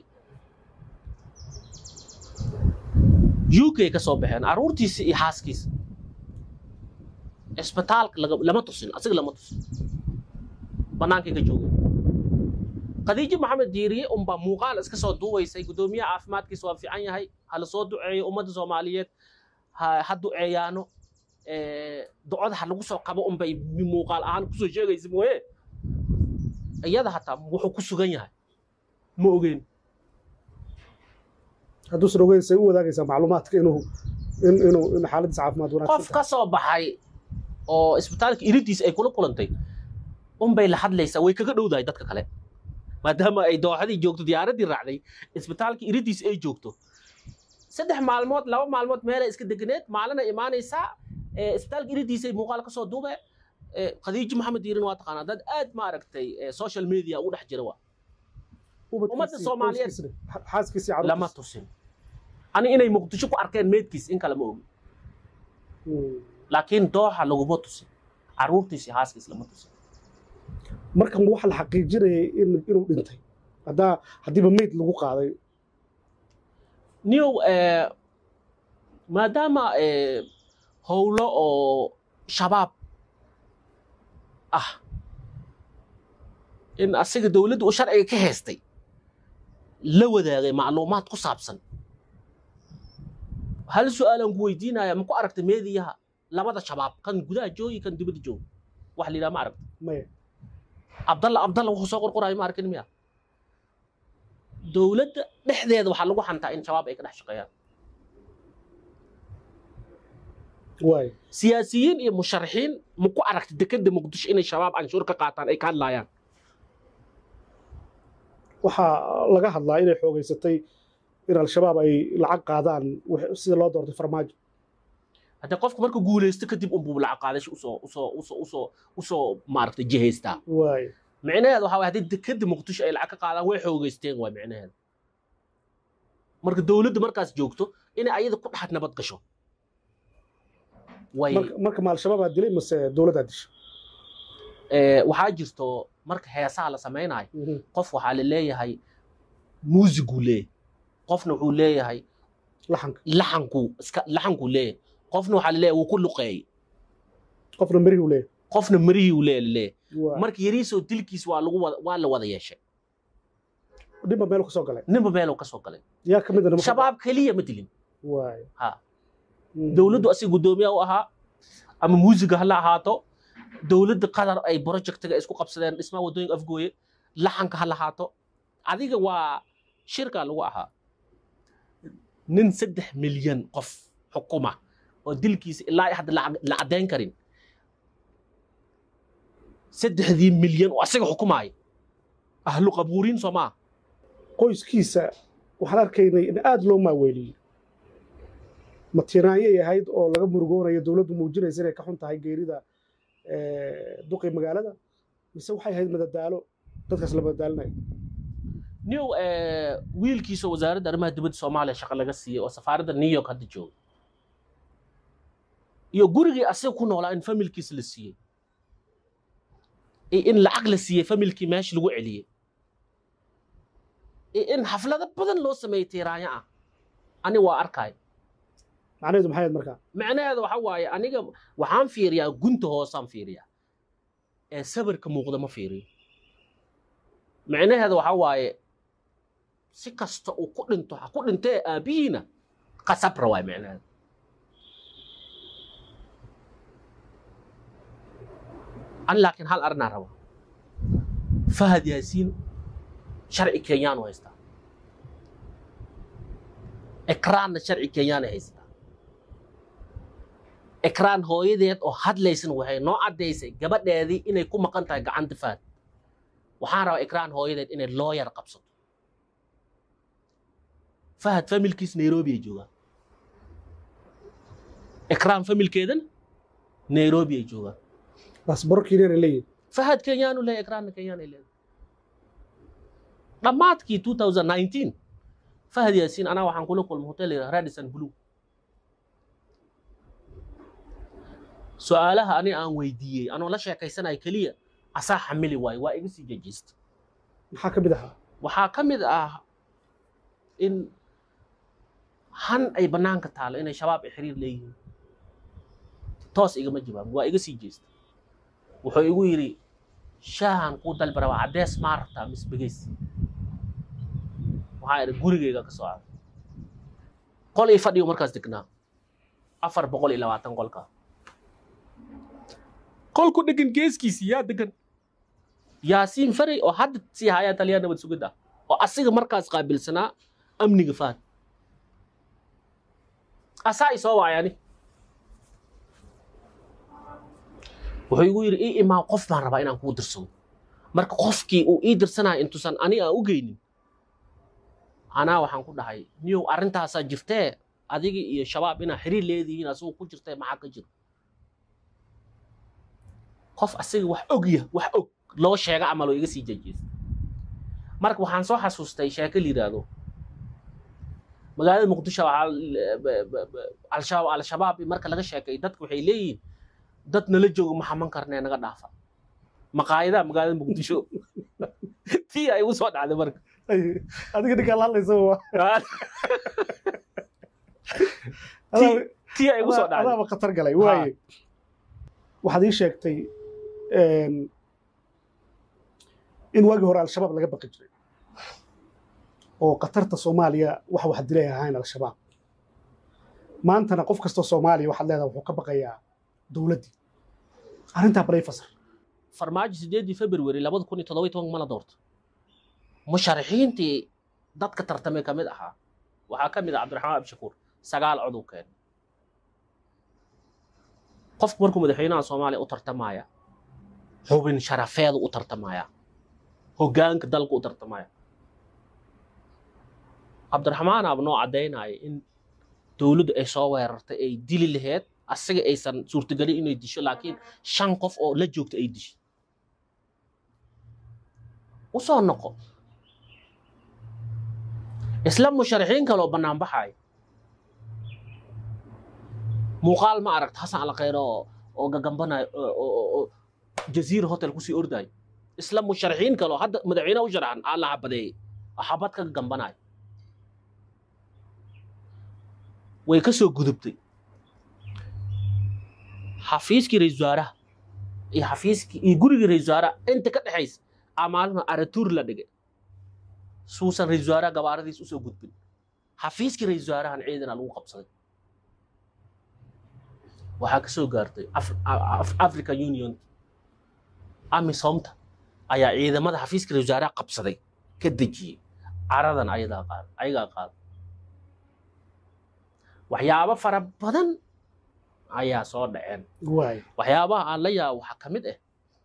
Speaker 1: uk ka soo baxeen aruurtiisii iyo xaaskiisa isbitaalka laga- lama tusin asiga lama tusin bannaankay ka joogeen khadiijo maxamed diiriye unbaa muuqaal iska soo duubaysay guddoomiyaha caafimaadkiisa waa fiican yahay ha la soo duceeyo ummadda soomaaliyeed ha ha duceeyaano Eh, ducada ha lagu soo qabo unbay muuqaal ahaan kusoo sheegaysa mooye iyada hataa wuxuu ku sugan yahay ma ogeyn
Speaker 2: hadduusan ogeyn say u wadaagaysaa macluumaadka inuu in inuu in xaaladiisa caafimaad
Speaker 1: qof
Speaker 2: wanaagsan
Speaker 1: ka soo baxay oo isbitaalka iridiis ay kula kulantay unbay la hadlaysaa way kaga dhowdahay dadka kale maadaama ay dooxadii joogto diyaaraddii raacday isbitaalka iridiis ay joogto saddex maalmood laba maalmood meelay iska deganeed maalina imaanaysaa ee, isbitaalka iridiisay muuqaal ka soo duube ee, khadiijo maxamed diirin waa taqaanaa dad aad ma aragtay ee, social media ugu dhex jira waa
Speaker 2: Ubadkiisii,
Speaker 1: ummadda Soomaaliyeed.
Speaker 2: qoyskiisii, xa- xaaskiisii
Speaker 1: lama
Speaker 2: carruurtiisii.
Speaker 1: tusin ani inay muqdisho ku arkeen meedkiis in kale ma ogi
Speaker 2: Hmm.
Speaker 1: laakiin dooxa laguma tusin caruurtiis iyo haaskiis lama tusin
Speaker 2: markan waxa la xaqiijinayay in inuu dhintay haddaa haddiiba meyd lagu qaaday
Speaker 1: new eh, maadaama eh, howlo oo shabaab ah in asiga dowladda uu sharciga ka heestay la wadaagay macluumaad ku saabsan hal su-aalaan ku weydiinaya ma ku aragtay meediyaha labada shabaab kan gudaha joogi kan dibadda joogi wax la yidhaha ma aragta
Speaker 2: maya
Speaker 1: abdalla abdalla wuxuu soo qorqoraayo ma arkin miya dowladda dhexdeeda waxaa lagu xantaa in shabaab ay ka dhex shaqeeyaan
Speaker 2: waayo
Speaker 1: siyaasiyiin iyo musharaxiin ma ku aragtay dekeda muqdisho inay shabaab canshuur ka qaataan ay ka hadlaayaan
Speaker 2: waxaa laga hadlaa inay xoogaysatay in al-shabaab ay lacag qaadaan wix- sida loo doortay farmaajo
Speaker 1: haddii qofka marka guulaysto kadib unbuu lacag qaadasho usoo usoo usoo usoo usoo maaragtay jihaystaa
Speaker 2: waayo
Speaker 1: micnaheeda waxaa waay haddii dekeda muqdisho ay lacag ka qaadaan way xoogaysteen waay micnaheeda marka dowladda markaas joogto inay ayada ku dhex nabad gasho way
Speaker 2: marka marka ma al-shabaabaa dilay mase dowladdaa disha
Speaker 1: eh, waxaa jirto marka heesaha la samaynayo
Speaker 2: Mhm.
Speaker 1: qof waxaa la leeyahay muusiguu leeyahay qofna wuxuu leeyahay
Speaker 2: laxanka
Speaker 1: laxanku iska laxankuu leeyahay qofna waxaa la leeyahay wuu ku luqeeyey
Speaker 2: qofna merihii u leeyahay
Speaker 1: qofna marihii uu leeyahay la leeyahay
Speaker 2: Waa-
Speaker 1: marka yariisoo dilkiis waa lagu wada waa la wada yeeshay
Speaker 2: ninba meel ka soo galay
Speaker 1: ninba meeluu ka soo galay
Speaker 2: yaa ka mid a nimanka-
Speaker 1: shabaab keliya ma dilin
Speaker 2: waayo
Speaker 1: ha
Speaker 2: Mhm.
Speaker 1: dowladdu asiga guddoomiya u ahaa ama muusiga hala ahaato dowladda qatar ay projectiga isku qabsadeen dhismaha waddooyinka afgooye laxanka ha lahaato adiga waa shirka lagu ahaa nin saddex milyan qof xukuma oo dilkiisa ilaa hadda la- la caddayn karin saddexdii milyan oo asiga xukumaaya ahlu qabuuriin soo maa
Speaker 2: qoyskiisa waxaan arkaynay in aada loo maaweeliyey matinaanyay ahayd oo laga murugoonayo dowladdu muujinaysa inay ka xun tahay geerida eh, duqii magaalada mise waxay ahayd madadaalo dadkaas la madadaalinayo
Speaker 1: new wiilkiisa wasaaradda arrimaha dibadda soomaaliya shaqo laga siiyey oo safaaradda new york hadda jooga iyo gurigii asiga ku noolaa in familkiisa la siiyey iyo in lacag la siiyey familkii meesha lagu celiyey iyo in xaflado badan loo sameeyey tiiraanyo ah ani waa arkay
Speaker 2: macnaheedu maxay ahayd markaa
Speaker 1: macnaheeda waxa waaye aniga waxaan fiiriyaa gunta hoosaan fiiriyaa ee sawirka muuqda ma fiiriyo macnaheeda waxa waaye si kasta uu ku dhinto ha ku dhintee aabbihiina qasabra waay macnaheeda ani laakiin hal arrinaa raba fahad yaasiin sharci kenyaanu haystaa ekraanna sharci kenyaanay haystaa ekraan hooyadeed oo hadlaysana waxay noo caddaysay gabadheedii inay ku maqan tahay gacanta fahad waxaan rabaa ekraan hooyadeed inay looyar qabsato fahad familkiis nairobi ay joogaan ekraan familkeedana nairobi ay joogaan
Speaker 2: baasbor kenyaana leeyihin
Speaker 1: fahad kenyaanu leeyahay ekraanna kenyaan ay leedahay dhammaadkii 2019 fahad yaasiin anaa waxaan kula kulmay hotel yidhaha radison blue su-aalaha ani aan weydiiyey anoo la sheekaysanayo keliya asaa xamili waayo waa iga sii jejista
Speaker 2: maxaa ka mid ahaa
Speaker 1: waxaa ka mid ah in han ay bannaanka taalo inay shabaab ay xiriir leeyihiin toos igama jawaabin waa iga sii jeesta wuxuu igu yidhi shaahan kuu dalbi rabaa caddees maa rabtaa mis begeys waxaa idhi gurigayga ka soo aaday qol ii fadhiyo markaas degnaa afar boqol iyo labaatan qolka qolku dhegan geeskiisi yaa degan yaasiin faray oo hadda sii hayaa taliyaa nabad sugidda oo asiga markaas qaabilsanaa amniga fahad asaa i soo waayani wuxuu igu yidhi ii imaa qof baan rabaa inaan kuu dirsado marka qofkii uu ii dirsanaya intuusan ani aan u geynin anaa waxaan ku dhahay niyow arrintaasaa jirtee adigi iyo shabaab inaa xiriir leedihiin asigu ku jirtee maxaa ka jiro qof asiga wax ogya wax og loo sheega camal oo iga sii jejeesta marka waxaan soo xasuustay sheeko la yidhaahdo magaalada muqdisho waxaa al-shabaab al-shabaab marka laga sheekay dadku waxay leeyihiin dad nala jooga ma xaman karnee naga dhaafa maqaayadaha magaalada muqdisho tii ay igu soo dhacday marka
Speaker 2: adiga ninkaa la hadlaysa waa
Speaker 1: Tii- tii ay igu soo dhacday
Speaker 2: adaaba khatar galay waaye waxaad ii sheegtay in waagii hore al-shabaab laga baqi jiray oo khatarta soomaaliya waxa wax dilay ahayn al-shabaab maantana qof kastoo soomaaliya waxaad leedahay wuxuu ka baqayaa dowladdii arrintaa balay fasar
Speaker 1: farmaajo sideedii february labada kun iyo toddoba iyo tobanka mana doorto musharaxiintii dadka tartamay ka mid ahaa waxaa ka mid ah cabdiraxmaan abshakuur sagaal cod uu keenay qofku markuu madaxweynaha soomaaliya u tartamaya xubin sharafeedu u tartamaya hoggaanka dalku u tartamaya cabdiraxmaan aaba noo caddaynaya in dowladdu ay soo weerartay ay dili laheyd asaga aysan suurtagelin inay disho laakiin shan qof oo la joogta ay dishay u soo noqo isla musharaxiin kaloo bannaan baxaaya muuqaal ma aragta xasan alkhayr oo oo gagambanayo oo jaziira hotel kusii ordayo isla musharaxiin kaloo hadda madaxweyne u sharaxan aa la xabadeeyey oo xabad ka gagambanayo way ka soo gudubtay xafiiskii ra-iisul wasaaraha iyo xafiiskii iyo gurigii ra-iisul wasaaraha inta ka dhexaysa aa maalma aratuur la dhigay suusan ra-iisul wasaaraha gabaaradiis usoo gudbin xafiiskii ra-iisul wasaarahan ciidana lagu qabsaday waxaa ka soo gaartay african union amisomta ayaa ciidamada xafiiska ra-iisul wasaaraha qabsaday ka dejiyey caradan ayadaa qaad ayagaa qaada waxyaabo fara badan ayaa soo dhaceen
Speaker 2: waay
Speaker 1: waxyaabaha aan la yaabo waxaa ka mid ah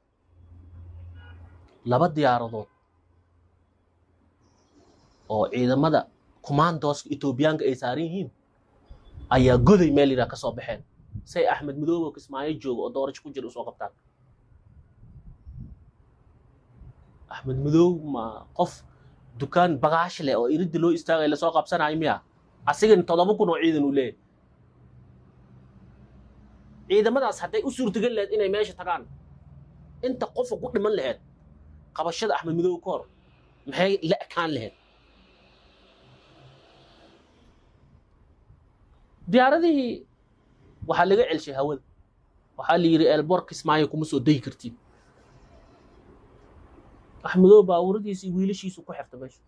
Speaker 1: laba diyaaradood oo ciidamada kumaandooska etoobiyaanka ay saaran yihiin ayaa goday meel yidhaha ka soo baxeen say axmed madoobe oo kismaayo jooga oo doorasho ku jira usoo qabtaan axmed madoobe ma qof dukaan bagaash leh oo iridda loo istaagay lasoo qabsanayo miya asigana toddoba kun oo ciidan uu leeyahay ciidamadaas hadday u suurtagal lahayd inay meesha tagaan inta qofa ku dhiman lahayd qabashada axmed madoobe ka hor maxay la ekaan lahayd diyaaradihii waxaa laga celshay hawada waxaa la yidhi eelboor kismaayo kuma soo dayi kartiin axmedoobe baabuuradiisi iyo wiilashiisu ku xirta meesha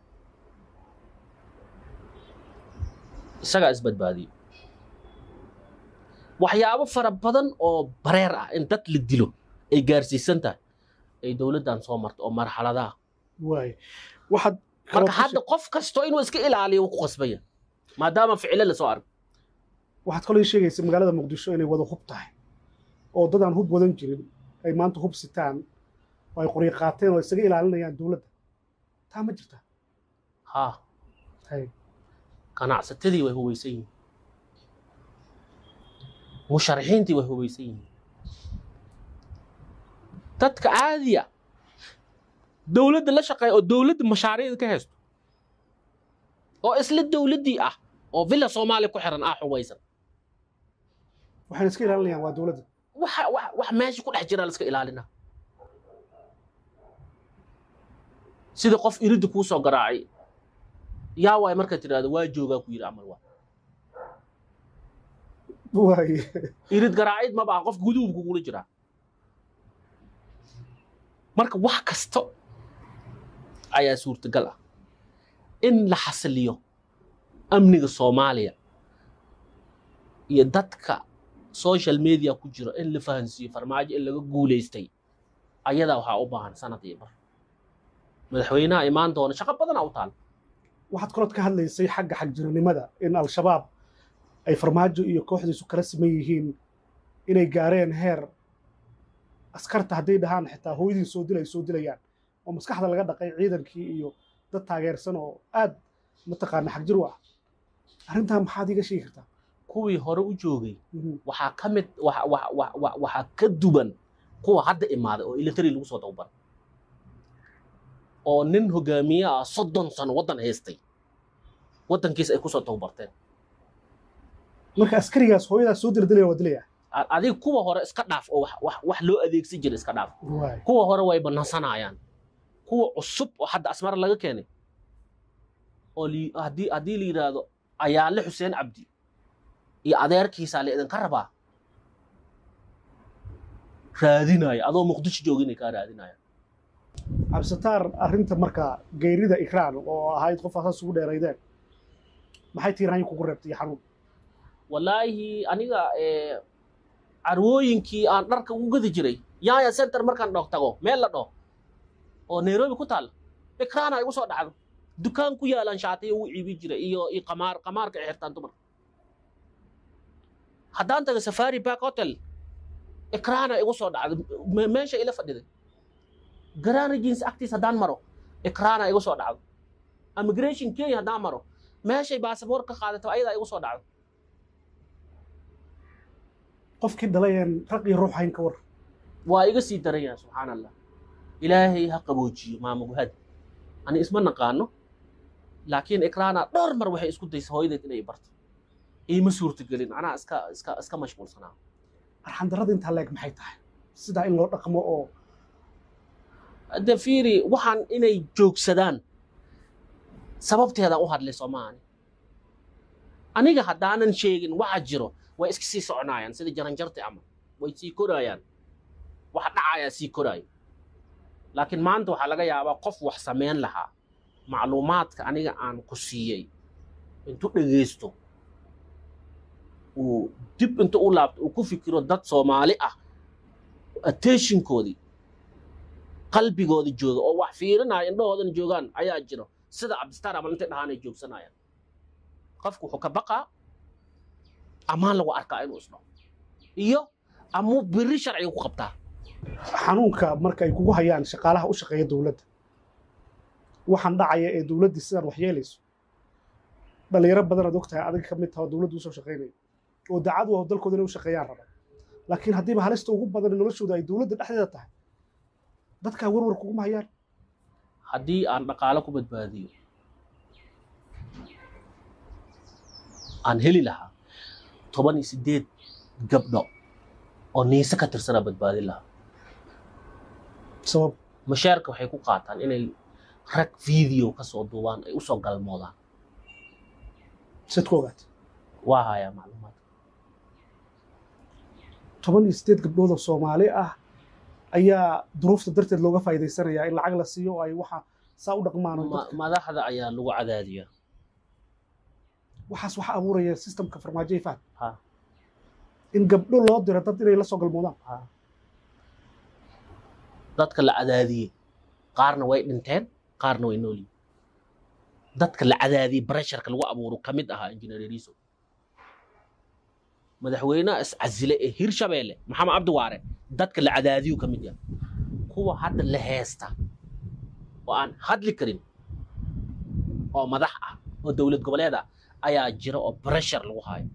Speaker 1: isagaa isbadbaadiyey waxyaabo fara badan oo bareer ah in dad la dilo ay gaarsiisan tahay ay dowladdan soo marto oo marxaladaha
Speaker 2: waay waxaad kaloo
Speaker 1: marka
Speaker 2: ka
Speaker 1: hadda qof kasto inuu iska ilaaliyo wuu ku qasbaya maadaama ficilo lasoo arko
Speaker 2: waxaad kaloo ii sheegaysa magaalada muqdisho inay wada hub tahay oo dad aan hub wadan jirin ay maanta hub sitaan oo ay qoryo qaateen oo isaga ilaalinayaan dowladda taa ma jirta
Speaker 1: ha
Speaker 2: hay
Speaker 1: ganacsatadii way hubaysan yihiin musharaxiintii way hubaysan yihiin dadka caadiya dowladda la shaqeeya oo dowladda mashaariicda ka haysto oo isla dowladdii ah oo villa soomaaliya ku xiran ah hubaysan
Speaker 2: waxayna iska ilaalinayaan waa dowladda
Speaker 1: waxa wax wax meesha ku dhex jira la iska ilaalina sida qof iridda kuu soo garaacay yaa waay markaad tidhahdo waa joogaa ku yidhi camal waa
Speaker 2: waay
Speaker 1: irid garaacid maba ah qof guduubku kugula jiraa marka wax kasta ayaa suurtagal ah in la xasiliyo amniga soomaaliya iyo dadka social media ku jira in la fahansiiyo farmaajo in laga guulaystay ayadaa waxaa u baahan sanad iyo bar madaxweynaha imaan doona shaqo badanaa u taal
Speaker 2: waxaad kalood ka hadlaysay xagga xagjiranimada in al-shabaab ay farmaajo iyo kooxdiisu kala siman yihiin inay gaareen heer askarta hadday dhahaan xitaa hooyadiin soo dilay soo dilayaan oo maskaxda laga dhaqay ciidankii iyo dad taageersan oo aad mataqaana xagjir u ah arrintaa maxaad iiga sheegi kartaa
Speaker 1: kuwii hore u joogay
Speaker 2: Mhm.
Speaker 1: waxaa ka mid waxa- waxa- waxa- waxa- waxaa ka duwan kuwa hadda imaaday oo military lagu soo tababaray oo nin hogaamiye ah soddon sano waddan haystay waddankiisa ay kusoo tababarteen
Speaker 2: marka askarigaas hooyadaas soo dila dilaya waa dilaya
Speaker 1: A- adiga kuwa hore iska dhaaf oo wax- wax wax loo adeegsan jira iska dhaaf
Speaker 2: waay
Speaker 1: kuwa hore way banasanayaan kuwa cusub oo hadda asmara laga keenay oo li- haddii haddii la yidhaahdo ayaale xuseen cabdi iyo adeerkiisaa la idinka rabaa raadinaya adoo muqdisho joogin ay kaa raadinayaan
Speaker 2: cabsitaar arrinta marka geyrida ikraan oo ahayd qof asaas ugu dheeraydeen maxay tiiraanyi kugu reebtay iyo xanuun
Speaker 1: wallaahi aniga eh, carwooyinkii aan dharka ugu gadi jiray yaaya center markaan dhoog tago meel la dhaho oo nairobi ku taal ikraana igu soo dhacdo dukaan ku yaalaan shaatiyo ugu iibin jiray iyo iyo qamaar qamaarka ay xirtaan dumar haddaan tago safari back hotel ikraana igu soo dhacdo me- meesha ila fadhiday garaana jeans agtiis haddaan maro ikraana igu soo dhacdo immigration kenya haddaan maro meeshay baasaboor ka qaadato ayadaa igu soo dhacdo
Speaker 2: qofkii dhalayeen raq iyo ruux hayn ka war
Speaker 1: waa iga sii daraya subxaan allah ilaahay ha qaboojiyo maama guhad ani isma naqaano laakiin ikraana dhowr mar waxay isku daysa hooyadeed inay barto iima suurtagelin anaa iska iska iska mashquulsanaa
Speaker 2: arxandarrada intaa leeg maxay tahay sidaa in loo dhaqmo oo
Speaker 1: de fiiri waxaan inay joogsadaan sababteedaan u hadlay soomaani aniga haddaanan sheegin waxa jiro way iska sii soconayaan sida jaranjarti ama way sii korayaan wax dhacayaa sii koraayo laakiin maanta waxaa laga yaabaa qof wax samayn lahaa macluumaadka aniga aan ku siiyey intuu dhegaysto uu dib inta u laabto uu ku fikiro dad soomaali ah attentionkoodii qalbigooda jooga oo wax fiirinaya indhahoodana joogaan ayaa jiro sida cabdistar amal intay dhahaan ay joogsanayaan qofku wuxuu ka baqaa amaan lagu arkaa inuu isdho iyo amuu biri sharciga ku qabtaa
Speaker 2: xanuunka marka ay kugu hayaan shaqaalaha u shaqeeya dowladda waxaan dhacaya ee dowladdii sidaan wax yeelayso dhalinyaro badan aad ogtahay adiga ka mid taha oo dowladdu usoo shaqaynaya oo daacad u ah dalkooda inay u shaqeeyaan raba laakiin haddiiba halista ugu badan noloshooda ay dowladda dhexdeeda tahay dadkaa warwar kuguma hayaan
Speaker 1: haddii aan dhaqaalo ku badbaadiyo aan heli lahaa toban iyo siddeed gabdho oo niise ka tirsanaa badbaadin lahaa
Speaker 2: sabab
Speaker 1: mashaarka waxay ku qaataan inay rag video ka soo duubaan ay usoo galmoodaan
Speaker 2: sad ku ogaat
Speaker 1: waa hayaa macluumaadka
Speaker 2: toban iyo siddeed gabdhood oo soomaali ah ayaa duruufta darteed looga faa'iidaysanayaa in lacag la siiyo oo ay waxa saa u dhaqmaan oo
Speaker 1: Ma-
Speaker 2: dadka
Speaker 1: madaxda ayaa lagu cadaadiyaa
Speaker 2: waxaas waxa abuuraya systemka farmaajo faham
Speaker 1: Ha.
Speaker 2: in gabdho loo diro dad inay la soo galmoodaan
Speaker 1: dadka la cadaadiyey qaarna way dhinteen qaarna way nool yihiin dadka la cadaadiyey bresharka lagu abuuro ka mid ahaa injineer yariiso madaxweynaha iscasile ee hirshabeelle maxamed cabdi waare dadka la cadaadiyu ka mid yahay kuwa hadda la heesta oo aan hadli karin oo madax ah oo dowlad goboleed ah ayaa jira oo breshar lagu haayo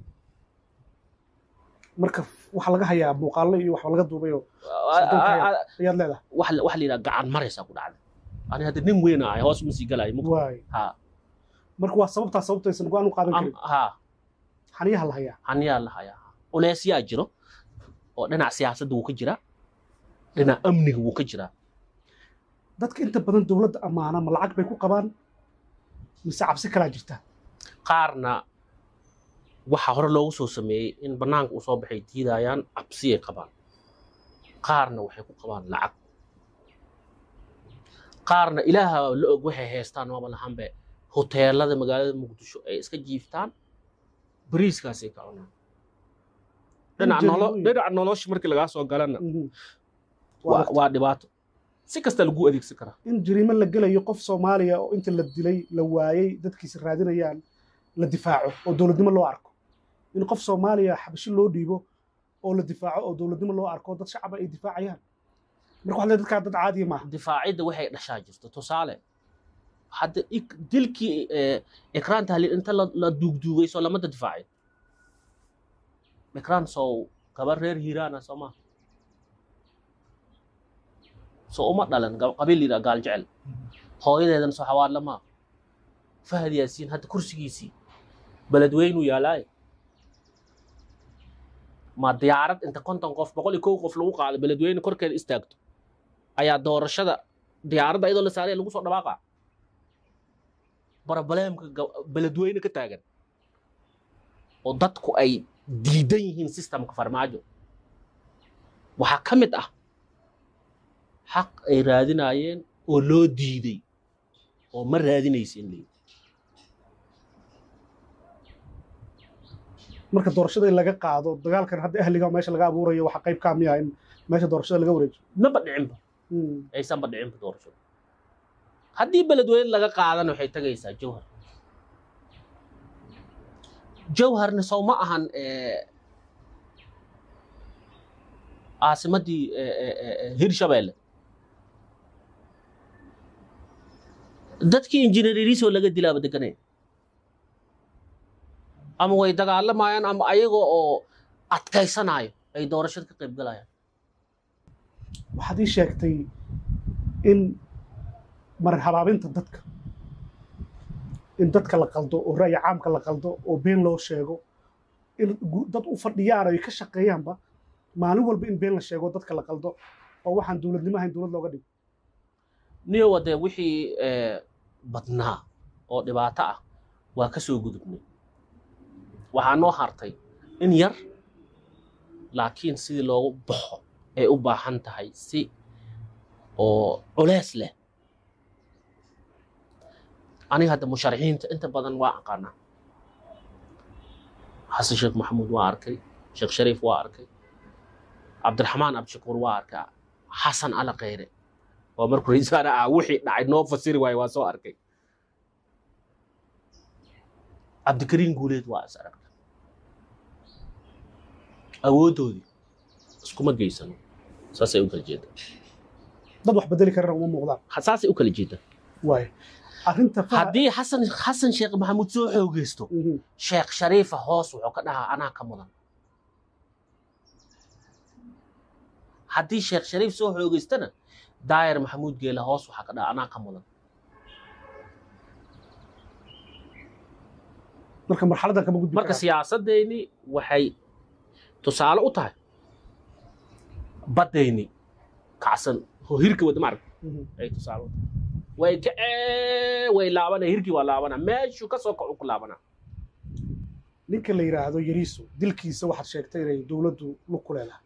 Speaker 2: marka waxaa laga hayaa muuqaallo iyo waxba laga duubayo Sanduuqa ayaad leedahay
Speaker 1: wax la wax la yidhaha gacan maraysaa ku dhacday ani hadda nin weyn ahay hoos uma sii galayo mug-
Speaker 2: waay
Speaker 1: ha
Speaker 2: marka waa sababtaa sababta aysan go-aan u qaadan
Speaker 1: am-
Speaker 2: karin
Speaker 1: ha
Speaker 2: xaniyaha la hayaa
Speaker 1: haniyaa la hayaa uleesyaa jiro oo dhinac siyaasadda wuu ka jiraa dhinac amniga wuu ka jiraa
Speaker 2: dadka inta badan dowladda ammaana ma lacag bay ku qabaan mise cabsi kalaa jirta
Speaker 1: qaarna waxa hore loogu soo sameeyey in bannaanka uu soo baxay diidayaan cabsiyay qabaan qaarna waxay ku qabaan lacag qaarna ilaaha la og waxay haystaan maba lahanbe hoteelada magaalada muqdisho ay iska jiiftaan bariiskaasay ka cunaan dhinaca
Speaker 2: Injiri
Speaker 1: nolo-
Speaker 2: weyn.
Speaker 1: dhinaca nolosha markii lagaa soo galana
Speaker 2: Mhm.
Speaker 1: waa
Speaker 2: Waa-
Speaker 1: waa dhibaato si kasta lagu adeegsan karaa
Speaker 2: in jariimo la gelayo qof soomaaliya oo inta la dilay la waayey dadkiisa raadinayaan la difaaco oo dowladnimo loo arko in qof soomaaliya xabashi loo dhiibo oo la difaaco oo dowladnimo loo arko dad shacaba ay difaacayaan marka waxaa leedahay dadkaa dad caadiya maaha
Speaker 1: difaacidda waxay dhashaa jirto tusaale hadda ik- dilkii eh, ikraan tahlil inta la la duugduugay soo lamada difaacin ikraan sow gabar reer hiiraana soo maha soo uma dhalan gab- qabiil yidhaa gaal jecel hooyadeedana soo xawaadla maa fahad yaasiin hadda kursigiisii beledweynuu yaalaaye ma diyaarad inta konton qof boqol iyo kow qof lagu qaado beledweyne korkeeda istaagto ayaa doorashada diyaaradda iyadoo la saaraya lagu soo dhawaaqa barobaleemka ga- beledweyne ka taagan oo dadku ay diidan yihiin systemka farmaajo waxaa ka mid ah xaq ay raadinayeen oo loo diiday oo ma raadinaysin leeyihi
Speaker 2: marka doorashada in laga qaado dagaalkan hadda ahliga meesha laga abuurayo waxaa qayb kaa miya in meesha doorashada laga wareejiyo
Speaker 1: maba dhicinba
Speaker 2: Mm.
Speaker 1: aysanba dhicinba doorashada haddii beledweyne laga qaadana waxay tagaysaa jawhar jawharna sow ma ahan eh, caasimaddii eh, eh, eh, eh, hirshabeelle dadkii injineeririsoo laga dilaaba deganaya ama way dagaalamayaan ama ayaga oo adkaysanayo ay doorashada ka qayb galayaan
Speaker 2: waxaad ii sheegtay in marin habaabinta dadka in dadka la qaldo oo ra'yi caamka la qaldo oo been loo sheego in gu- dad u fadhiyaan oo ay ka shaqeeyaanba maalin walba in been la sheego dadka la qaldo oo waxaan dowladnimo ahayn dowlad looga dhigo
Speaker 1: niyowa dee wixii eh, badnaa oo dhibaato ah waa ka soo gudubnay waxaa noo hartay in yar laakiin sidii loogu baxo ay u baahan tahay si oo culeys leh aniga hadda musharaxiinta inta badan waa aqaanaa xasan sheekh maxamuud waa arkay sheekh shariif waa arkay cabdiraxmaan abdishakuur waa arkay xasan ala khayre waa markuu ra'iisul wasaare ah wixii dhacay noo fasiri waaye waa soo arkay cabdikariin guuleed waa is aragta awooddoodii iskuma geysano saasay u kala jeedaan
Speaker 2: dad wax bedeli karana uma muuqdaan
Speaker 1: Ha- saasay u kala jeedaan
Speaker 2: waaye arrinta faha-
Speaker 1: haddii xasan xasan sheekh maxamuud soo xoogeysto
Speaker 2: Mhm.
Speaker 1: sheekh shariifa hoos wuxuu ka dhahaa anaa ka mudan haddii sheekh shariif soo xoogeystana daayar maxamuud geele hoos waxaa ka dhahaa anaa ka mudan
Speaker 2: marka marxaladan kama gudbi
Speaker 1: marka
Speaker 2: karaan.
Speaker 1: siyaasaddeeni waxay tusaale u tahay baddayni kacsan oo hirka wada maarag
Speaker 2: Mhm.
Speaker 1: ay tusaale u tahay way kacee way laabana hirkii waa laabana meeshuu ka soo kacu ku laabana
Speaker 2: ninka la yidhaahdo yariiso dilkiisa waxaad sheegtay inay dowladdu lug ku leedahay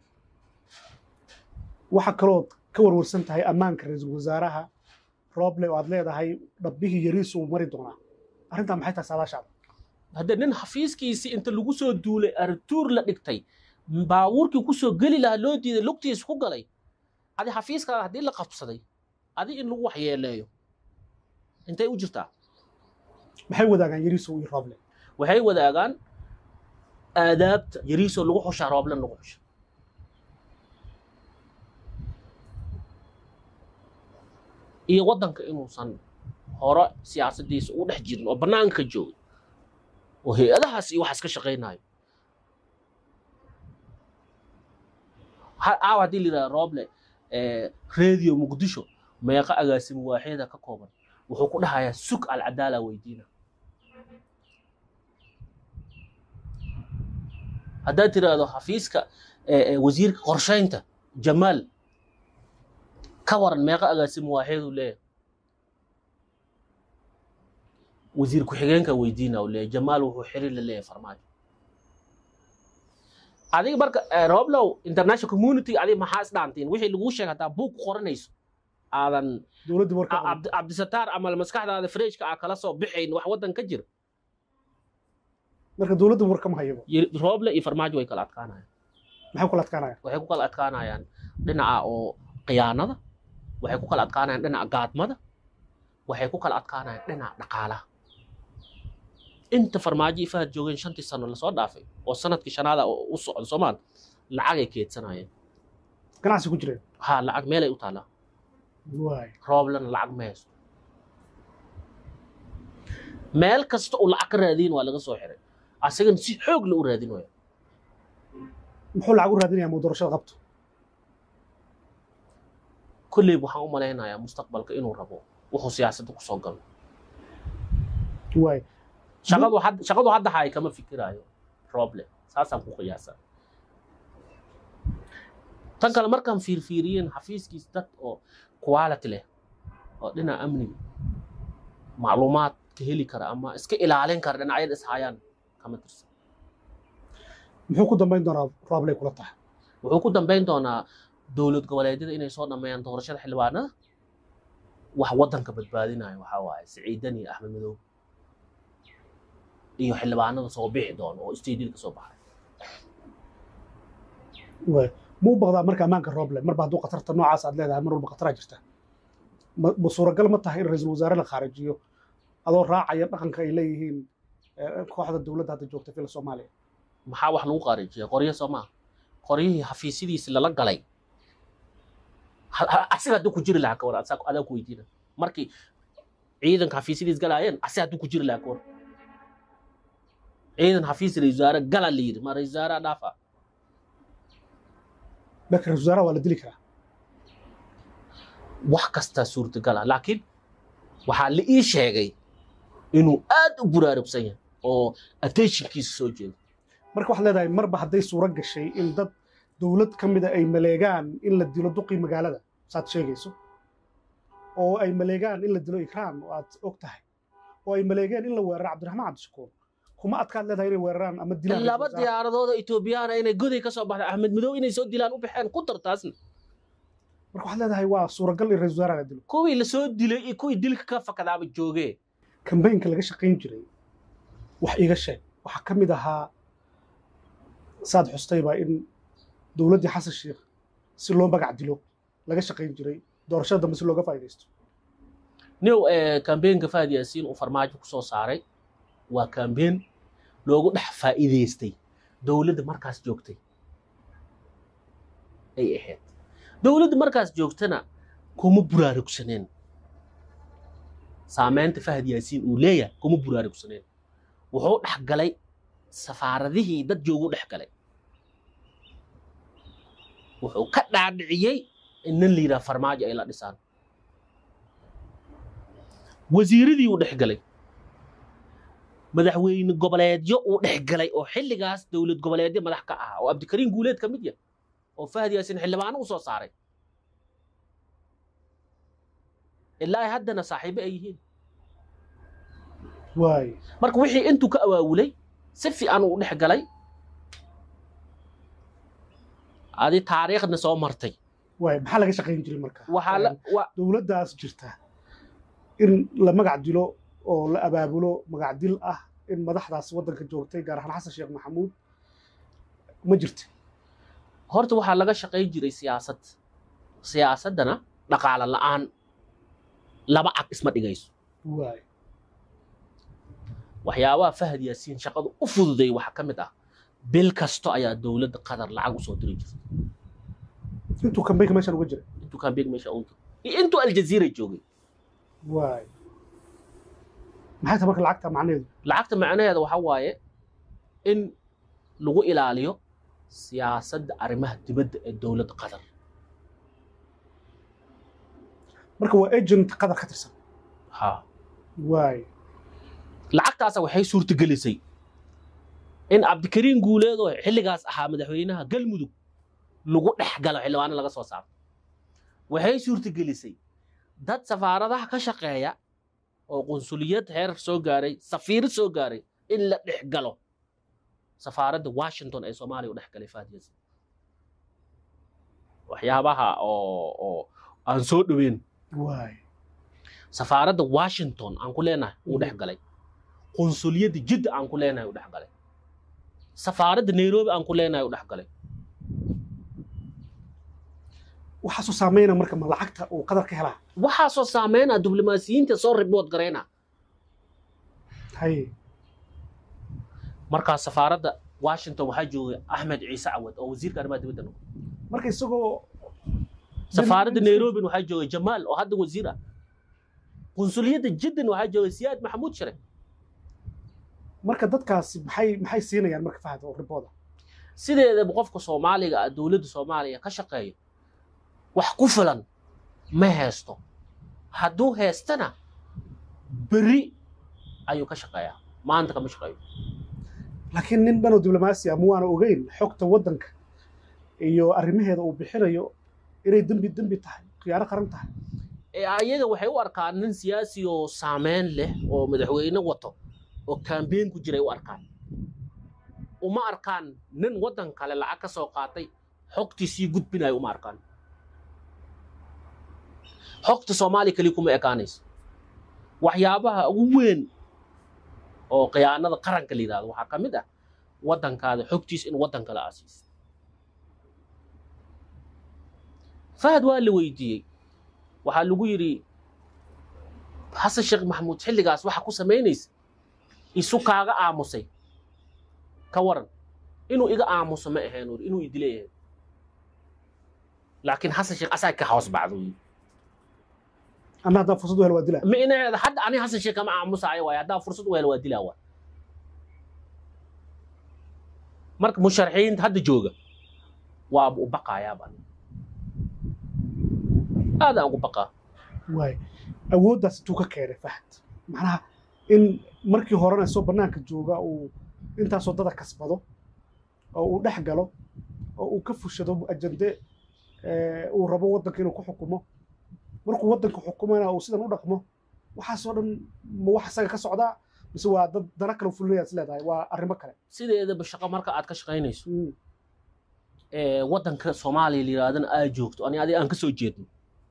Speaker 2: waxa kalood ka warwarsan tahay ammaanka ra-iisul wasaaraha rooble oo aad leedahay dhabbihii yariiso uu mari doonaa arrintaa maxay tahay saadaashaada
Speaker 1: hadda nin xafiiskiisii inta lagu soo duulay artuur la dhigtay baabuurkii ku soo geli lahaa loo diiday lugtiisa ku galay adi xafiiskaada haddii la qabsaday adi in lagu waxyeeleeyo intay u jirtaa
Speaker 2: maxay wadaagaan yariisow iyo rooble
Speaker 1: waxay wadaagaan aadaabta yariisoo lagu xushaa rooblen lagu xusha iyo waddanka inuusan hore siyaasaddiisa ugu dhex jirin oo bannaanka ka joogay oo hay-adahaas iyo waxaas ka shaqaynayo caawa haddii la yidhaha rooble radio muqdisho meeqa agaasimo waaxyada ka kooban wuxuu ku dhahayaa sug alcadaala weydiina haddaad tiraahdo xafiiska wasiirka qorshaynta jamaal ka waran meeqa agaasimo waaxyadu leeyahay wasiir ku-xigeenka weydiina u leeyahay jamaal wuxuu xiriir la leeyahay farmaajo adiga marka rooblow international community adiga maxaa isdhaantiin wixii laguu sheegay hataa buug ku qoranayso aadan
Speaker 2: dowladdii warka
Speaker 1: cabdisataar ama maskaxdaada freshka aa kala soo bixayn wax waddan ka jira
Speaker 2: marka dowladda warka ma hayabo
Speaker 1: rooble iyo farmaajo way kala adkaanayaan
Speaker 2: maxay kula adkaanayaan
Speaker 1: waxay ku kala adkaanayaan dhinaca oo khiyaanada waxay ku kala adkaanayaan dhinaca gaadmada waxay ku kala adkaanayaan dhinaca dhaqaalaha inta farmaajo iyo fahad joogeen shantii sano lasoo dhaafay oo sanadkii shanaada u socda soomaal lacagay keedsanayeen
Speaker 2: ganacsi ku jireen
Speaker 1: ha lacag meelay u taallaa
Speaker 2: waay
Speaker 1: rooblena lacag ma haysto meel kasta uu lacag ka raadiyin waa laga soo xiray asagana si xoog la u raadin waya
Speaker 2: muxuu lacag u raadinayaa muu doorashada qabto
Speaker 1: kolleyb waxaan u malaynayaa mustaqbalka inuu rabo wuxuu siyaasadda kusoo galo
Speaker 2: waay
Speaker 1: shaqadu had shaqadu hadda haay kama fikiraayo rooble saasaan ku qiyaasaa tan kale markaan fiirfiiriyeen xafiiskiis dad oo quality leh oo dhinaca amniga macluumaad ka heli kara ama iska ilaalin kara dhinacyada ishayaan kama tirsan
Speaker 2: muxuu ku dambayn doonaa roobley kula tahay
Speaker 1: wuxuu ku dambayn doonaa dowlad goboleedyada inay soo dhammeeyaan doorashada xildhibaanada wax waddanka badbaadinayo waxaa waaye siciidan iyo axmed madoobe iyo xildhibaanada soo bixi doono oo isteediyada ka soo baxay
Speaker 2: waay muu baqdaa marka ammaanka rooble marba hadduu khatarta noocaas aad leedahay mar walba khataraa jirta ma ma suuragal ma tahay in ra-iisul wasaare la khaarijiyo adoo raacaya dhaqanka ay leeyihiin kooxda dowladda hadda joogta fila soomaaliya
Speaker 1: maxaa wax lagu qaarijiya qoryo soo maaha qoryihii xafiisyadiisi lala galay asiga hadduu ku jiri lahaa ka war adaa ku weydiina markii ciidanka xafiisyadiis galaayeen asiga hadduu ku jiri lahaa ka war ciidan xafiis ra-isul wasaare gala la yidhi ma ra-isul wasaare dhaafa
Speaker 2: marka ra-isul wasaaraha waa la dili karaa
Speaker 1: wax kastaa suurtagala laakiin waxaa la ii sheegay inuu aad u buraarugsan yahay oo attentionkiisa soo jeedo
Speaker 2: marka waxaad leedahay marba hadday suuro gashay in dad dowlad ka mida ay maleegaan in la dilo duqii magaalada saad sheegayso oo ay maleegaan in la dilo ikraam oo aad og tahay oo ay maleegeen in la weeraro cabdiraxmaan cabdishakuur kuma adkaad leedahay inay weeraraan ama dilaan
Speaker 1: laba diyaaradooda etoobiyaana inay goday ka soo baxda axmed madow inay soo dilaan u baxeen ku dar taasna
Speaker 2: marka waxaad leedahay waa suuragal in ra-isul wasaaraha la dilo
Speaker 1: kuwii la soo dilay iyo kuwii dilka ka fakadaaba joogee
Speaker 2: kambaynka laga shaqayn jiray wax iiga sheeg waxaa ka mid ahaa saad xustayba in dowladdii xasan sheikh si loo magac dilo laga shaqayn jiray doorashada dambe si looga faa'iidaysto
Speaker 1: new kambeenka fahad yaasiin uu farmaajo ku soo saaray waa kambeen loogu dhex faa'iidaystay dowladda markaas joogtay ay ahayd dowladda markaas joogtana kuma buraarugsaneen saamaynta fahad yaasiin uu leeyahay kuma buraarugsaneen wuxuu dhex galay safaaradihii dad joogu dhex galay wuxuu ka dhaadhiciyey in nin la yidhaha farmaajo ay la dhisaan wasiiradii uu dhex galay madaxweyne goboleedyo uu dhex galay oo xilligaas dowlad goboleedyo madax ka ahaa oo abdikariin guuleed ka mid yah oo fahad yaasiin xildhibaano u soo saaray ilaa haddana saaxiibo ay yihiin
Speaker 2: waay
Speaker 1: marka wixii intuu ka awaawulay si fiican uu dhex galay adi taariikhna soo martay
Speaker 2: waay maxaa laga shaqayn jiray marka
Speaker 1: waxaa la wa
Speaker 2: dowladdaas jirta in la magac dilo oo la abaabulo magac dil ah in madaxdaas waddanka joogtay gaar ahaan xasan sheekh maxamuud ma jirta
Speaker 1: horta waxaa laga shaqayn jiray siyaasad siyaasaddana dhaqaale la'aan laba cag isma dhigayso
Speaker 2: waay
Speaker 1: waxyaabaha fahad yaasiin shaqadu u fududay waxaa ka mid ah bil kasto ayaa dowladda qatar lacag usoo diri jirta
Speaker 2: intuu kambeynka meeshan uga jiray
Speaker 1: intuu kambeeg meesha unta iyo intuu aljaziira joogay
Speaker 2: waay maxay tahay marka lacagta macnaheedu
Speaker 1: lacagta macnaheeda waxa waaye in lagu ilaaliyo siyaasadda arrimaha dibadda ee dowladda qatar
Speaker 2: marka waa agent qadar ka tirsan
Speaker 1: ha
Speaker 2: waay
Speaker 1: lacagtaasa waxay suurtagelisay in cabdikariin guuleed oo xilligaas ahaa madaxweynaha galmudug lagu dhex galo xildhibaano laga soo saaro waxay suurtagelisay dad safaaradaha ka shaqeeya oo qunsuliyad heer soo gaaray safiiro soo gaaray in la dhex galo safaaradda washington ee soomaaliya u dhex galay faadiyas waxyaabaha oo oo aan soo dhoweyn
Speaker 2: waay
Speaker 1: safaaradda washington aan ku leenahay uu dhex galay qunsuliyadda jidda aan ku leenahay uu dhex galay safaaradda nairobi aan ku leenahay uu dhex galay
Speaker 2: waxaasoo saameyna marka ma lacagta uu qadar ka helaa
Speaker 1: waxaasoo saameynaa diblomaasiyiinta soo ribood garayna
Speaker 2: haye
Speaker 1: markaa safaaradda washington waxaa joogay axmed ciise cawad oo wasiirka arrimaha dibadda noqday
Speaker 2: marka isagoo
Speaker 1: safaaradda nairobin waxaa joogay jamaal oo hadda wasiir ah qunsuliyadda jiddan waxaa joogay siyaad maxamuud shire
Speaker 2: marka dadkaasi maxay maxay siinayaan marka fahad oo ribooda
Speaker 1: sideedaba qofka soomaaliga ah dowladda soomaaliya ka shaqeeyo wax ku filan ma haysto hadduu haystana beri ayuu ka shaqeeyaa maanta kama shaqeeyo
Speaker 2: laakiin nin dhanoo diblomaasi ah ma waana ogeyn xogta waddanka iyo arrimaheeda uu bixinayo inay dembi dembi tahay khiyaano qaran tahay
Speaker 1: ee ayaga waxay u arkaan nin siyaasi oo saameyn leh oo madaxweyne wato oo kambeyn ku jiray u arkaan uma arkaan nin waddan kale lacag ka soo qaatay xogtiisii gudbinayo uma arkaan xogta soomaaliya keliya kuma ekaanayso waxyaabaha ugu weyn oo khiyaanada qaranka la yidhahdo waxaa ka mid ah waddankaada xogtiis in waddan kale aasiis fahad waa la weydiiyey waxaa lagu yidhi xasan sheekh maxamuud xilligaas waxa ku samaynaysa isu kaaga aamusay ka waran inuu iga aamuso ma ahayn uri inuu idile ahayn laakiin xasan sheekh asaa ka hoos bacdo yidhi
Speaker 2: anna haddaan fursad u helo waa dilaa
Speaker 1: ma inaheeda hadda ani xasan sheekh kama aamusaayo waaye haddaa fursad u helo waa dilaa waay marka musharaxiinta hadda jooga waaba u baqaayaaba aadaan ugu baqaa
Speaker 2: waay awooddaas intuu ka keenay fahad macnaha in markii horena isoo bannaanka jooga uu intaasoo dada kasbado oo uu dhex galo oo uu ka fushado ajande uu rabo waddanka inuu ku xukumo markuu waddanka xukumana uu sidan u dhaqmo waxaasoo dhan ma wax isaga ka socdaa mise waa dad dana kale fulinayaa is leedahay waa arrimo kale
Speaker 1: sideedaba shaqo marka aad ka shaqaynayso ee waddanka soomaaliya la yidhahdana aad joogto ani adiga aan ka soo jeedno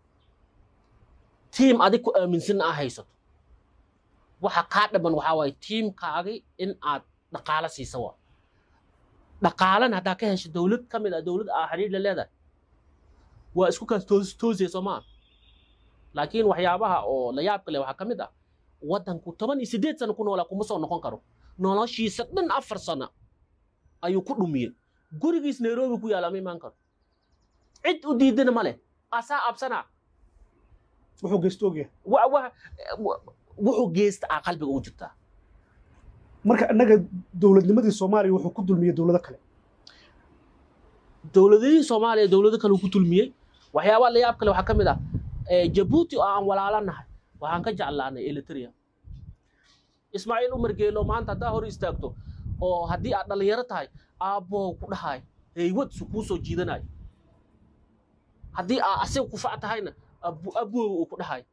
Speaker 1: tiim adig ku aaminsan aa haysato waxa kaa dhaman waxaa waaye tiimkaagi in aad dhaqaalo siisa waa dhaqaalana haddaa ka hesho dowlad ka mid ah dowlad aa xiriir la leedahay waa isku kaas toos toosaya soo maa laakiin waxyaabaha oo la yaabka leh waxaa ka mid ah waddanku toban iyo siddeed sano ku noolaa kuma soo noqon karo noloshiisa dhan afar sano ayuu ku dhumiyey gurigiis nairobi ku yaala ma imaan karo cid u diidana ma leh asaa absanaa
Speaker 2: wuxuu geysto ogyahay
Speaker 1: wa- wa- wa- wuxuu geysta aa qalbiga ugu jirtaa
Speaker 2: marka innaga dowladnimadii soomaaliya wuxuu ku dulmiyey dowlado kale
Speaker 1: dowladihii soomaaliya dowlado kale uu ku tulmiyey waxyaabaha la yaab kale waxaa ka mid ah eh, jabuuti oo aan walaalanahay waxaan ka jeclaanay eritrea ismaaciil umar geelo maanta haddaa hor istaagto oo haddii aad dhallinyaro tahay aabboo ku dhahay heywad su kuu soo jiidanayo haddii aa asiga kufac tahayna abu- abooga uu ku dhahay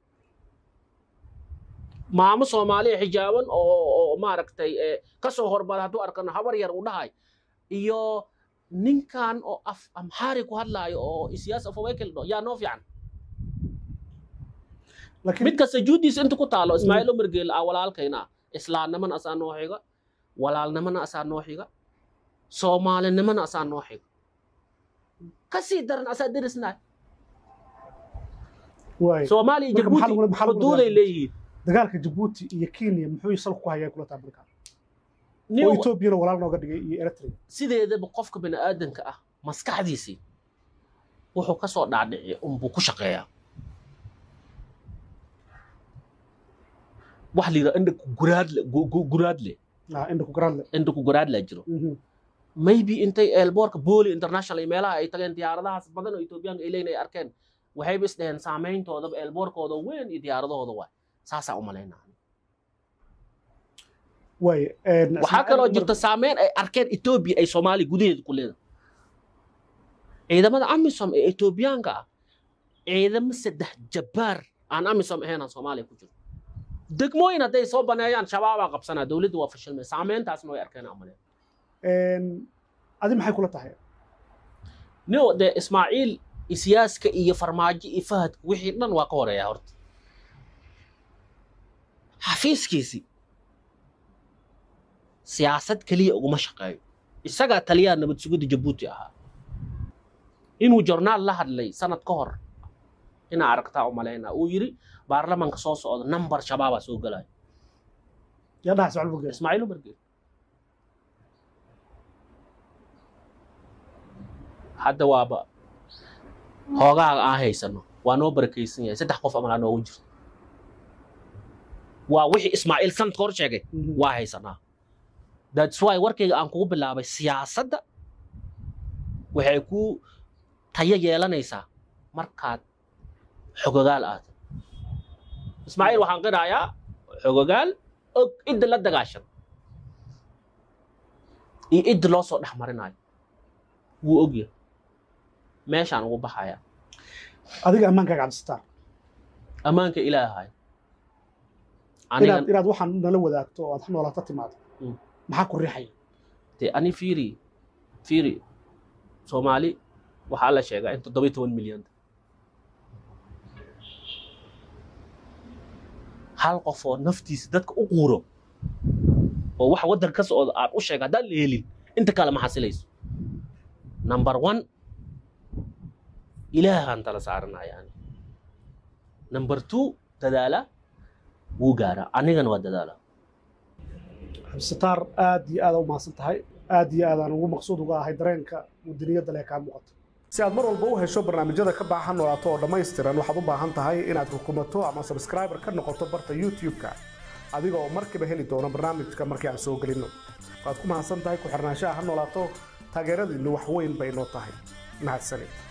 Speaker 1: maamo soomaaliya xijaaban oo oo maaragtay eh, ka soo hormara hadduu arkano habar yar uu dhahay iyo ninkan oo af amxaari ku hadlaayo oo isiyaas afawaykel dho yaa noo fiican
Speaker 2: laakiin
Speaker 1: midka sajuudiisa inta ku taalo ismaaciil umar geel ah walaalkayna ah islaamnimana asaa noo xiga walaalnimana asaa noo xiga soomaalinimana asaa noo xiga kasii daran asaa derisnaay
Speaker 2: waay
Speaker 1: soomaaliya
Speaker 2: Marka maxaa
Speaker 1: jabuuti
Speaker 2: lagula- maxaa lagula
Speaker 1: xuduuday
Speaker 2: dagaalami?
Speaker 1: leeyihiin
Speaker 2: dagaalka jabuuti iyo kenya muxuu salka ku hayaa kula tahay markaa
Speaker 1: Nin
Speaker 2: oo etoobiyana walaal nooga dhigay iyo eritrea
Speaker 1: sideedaba qofka bini'aadanka ah maskaxdiisii wuxuu ka soo dhaadhiciya unbuu ku shaqeeyaa wax la yidhaha indhaku guraadle gu- gu- guraadle
Speaker 2: ah indha ku garaadle
Speaker 1: indhaku guraadlaa jiro
Speaker 2: Mhm.
Speaker 1: maybe intay eelboorka booli international iyo meelaha ay tageen diyaaradahaas badan oo etoobiyaanka ay leeyihin ay arkeen waxayba is dhaheen saameyntoodaba eelboorkooda weyn iyo diyaaradahooda waay saasaa u malaynaa
Speaker 2: waay een,
Speaker 1: waxaa
Speaker 2: Ismaaciil
Speaker 1: kaloo
Speaker 2: Umar-
Speaker 1: jirta saameyn ay arkeen etoobiya ay soomaaliya gudaheeda ku leedahay ciidamada amisom ee etoobiyaanka ah ciidamo saddex jabbaar aan amisom ahayn aan soomaaliya ku jiro degmooyin hadday soo baneeyaan shabaabaa qabsanaa dowladda waa fashilmay saameyntaasna way arkeen amale
Speaker 2: een, adi maxay kula tahay
Speaker 1: nio dee ismaaciil isiyaaska iyo farmaajo iyo fahadka wixii dhan waa ka horeeya horta xafiiskiisii siyaasad keliya uguma shaqeeyo isagaa taliyaha nabad sugidda jabuuti ahaa inuu jornaal la hadlay sanad ka hor inaa aragtaa u malaynaa uu yidhi baarlamanka soo socda nambar shabaabaa soo gelaya
Speaker 2: yaa dhaha socol bugees
Speaker 1: ismaaciil umar geed hadda waaba hoogaaga aan haysano waa noo barakaysan yahay saddex qof amalaa noogu jirto waa wixii ismaaciil sanadka hor sheegay waa haysanaa that's why warkayga aan kugu bilaabay siyaasadda waxay ku tayo yeelanaysaa markaad xogogaal aad ismaaciil waxaan qirayaa xogogaal og cidda la dagaashan iyo cidda loo soo dhex marinayo wuu ogyahay meeshaan ugu baxaya
Speaker 2: adiga ammaankaaga cabdisataar
Speaker 1: ammaanka ilaahay
Speaker 2: inaad
Speaker 1: anigan
Speaker 2: inaad waxaan nala wadaagto oo aad noolata timaado
Speaker 1: Mm.
Speaker 2: maxaa ku riixaya
Speaker 1: dee ani fiiri fiiri soomaali waxaa la sheegaa in toddoba iyo toban milyan hal qof oo naftiisa dadka u quuro oo wax waddan ka socda aan u sheega haddaan la helin inta kale ma xasilayso number one ilaahaan tala saaranaya ani number two dadaala wuu gaaraa anigana waa dadaala
Speaker 2: cabdisataar aad iyo aad u mahadsan tahay aad iyo aadaan ugu maqsuud uga ahay dareenka wadaniyadda lee kaa muuqato si aad mar walba u hesho barnaamijyada ka baahan noolaato oo dhammaystiran waxaad u baahan tahay inaad rukumato ama subscriber ka noqoto barta youtube-ka adiga oo markiiba heli doono barnaamijka markii aan soo gelinno waad ku mahadsan tahay ku xirnaanshaha ha noolaato taageeradiinnu wax weyn bay noo tahay mahadsanid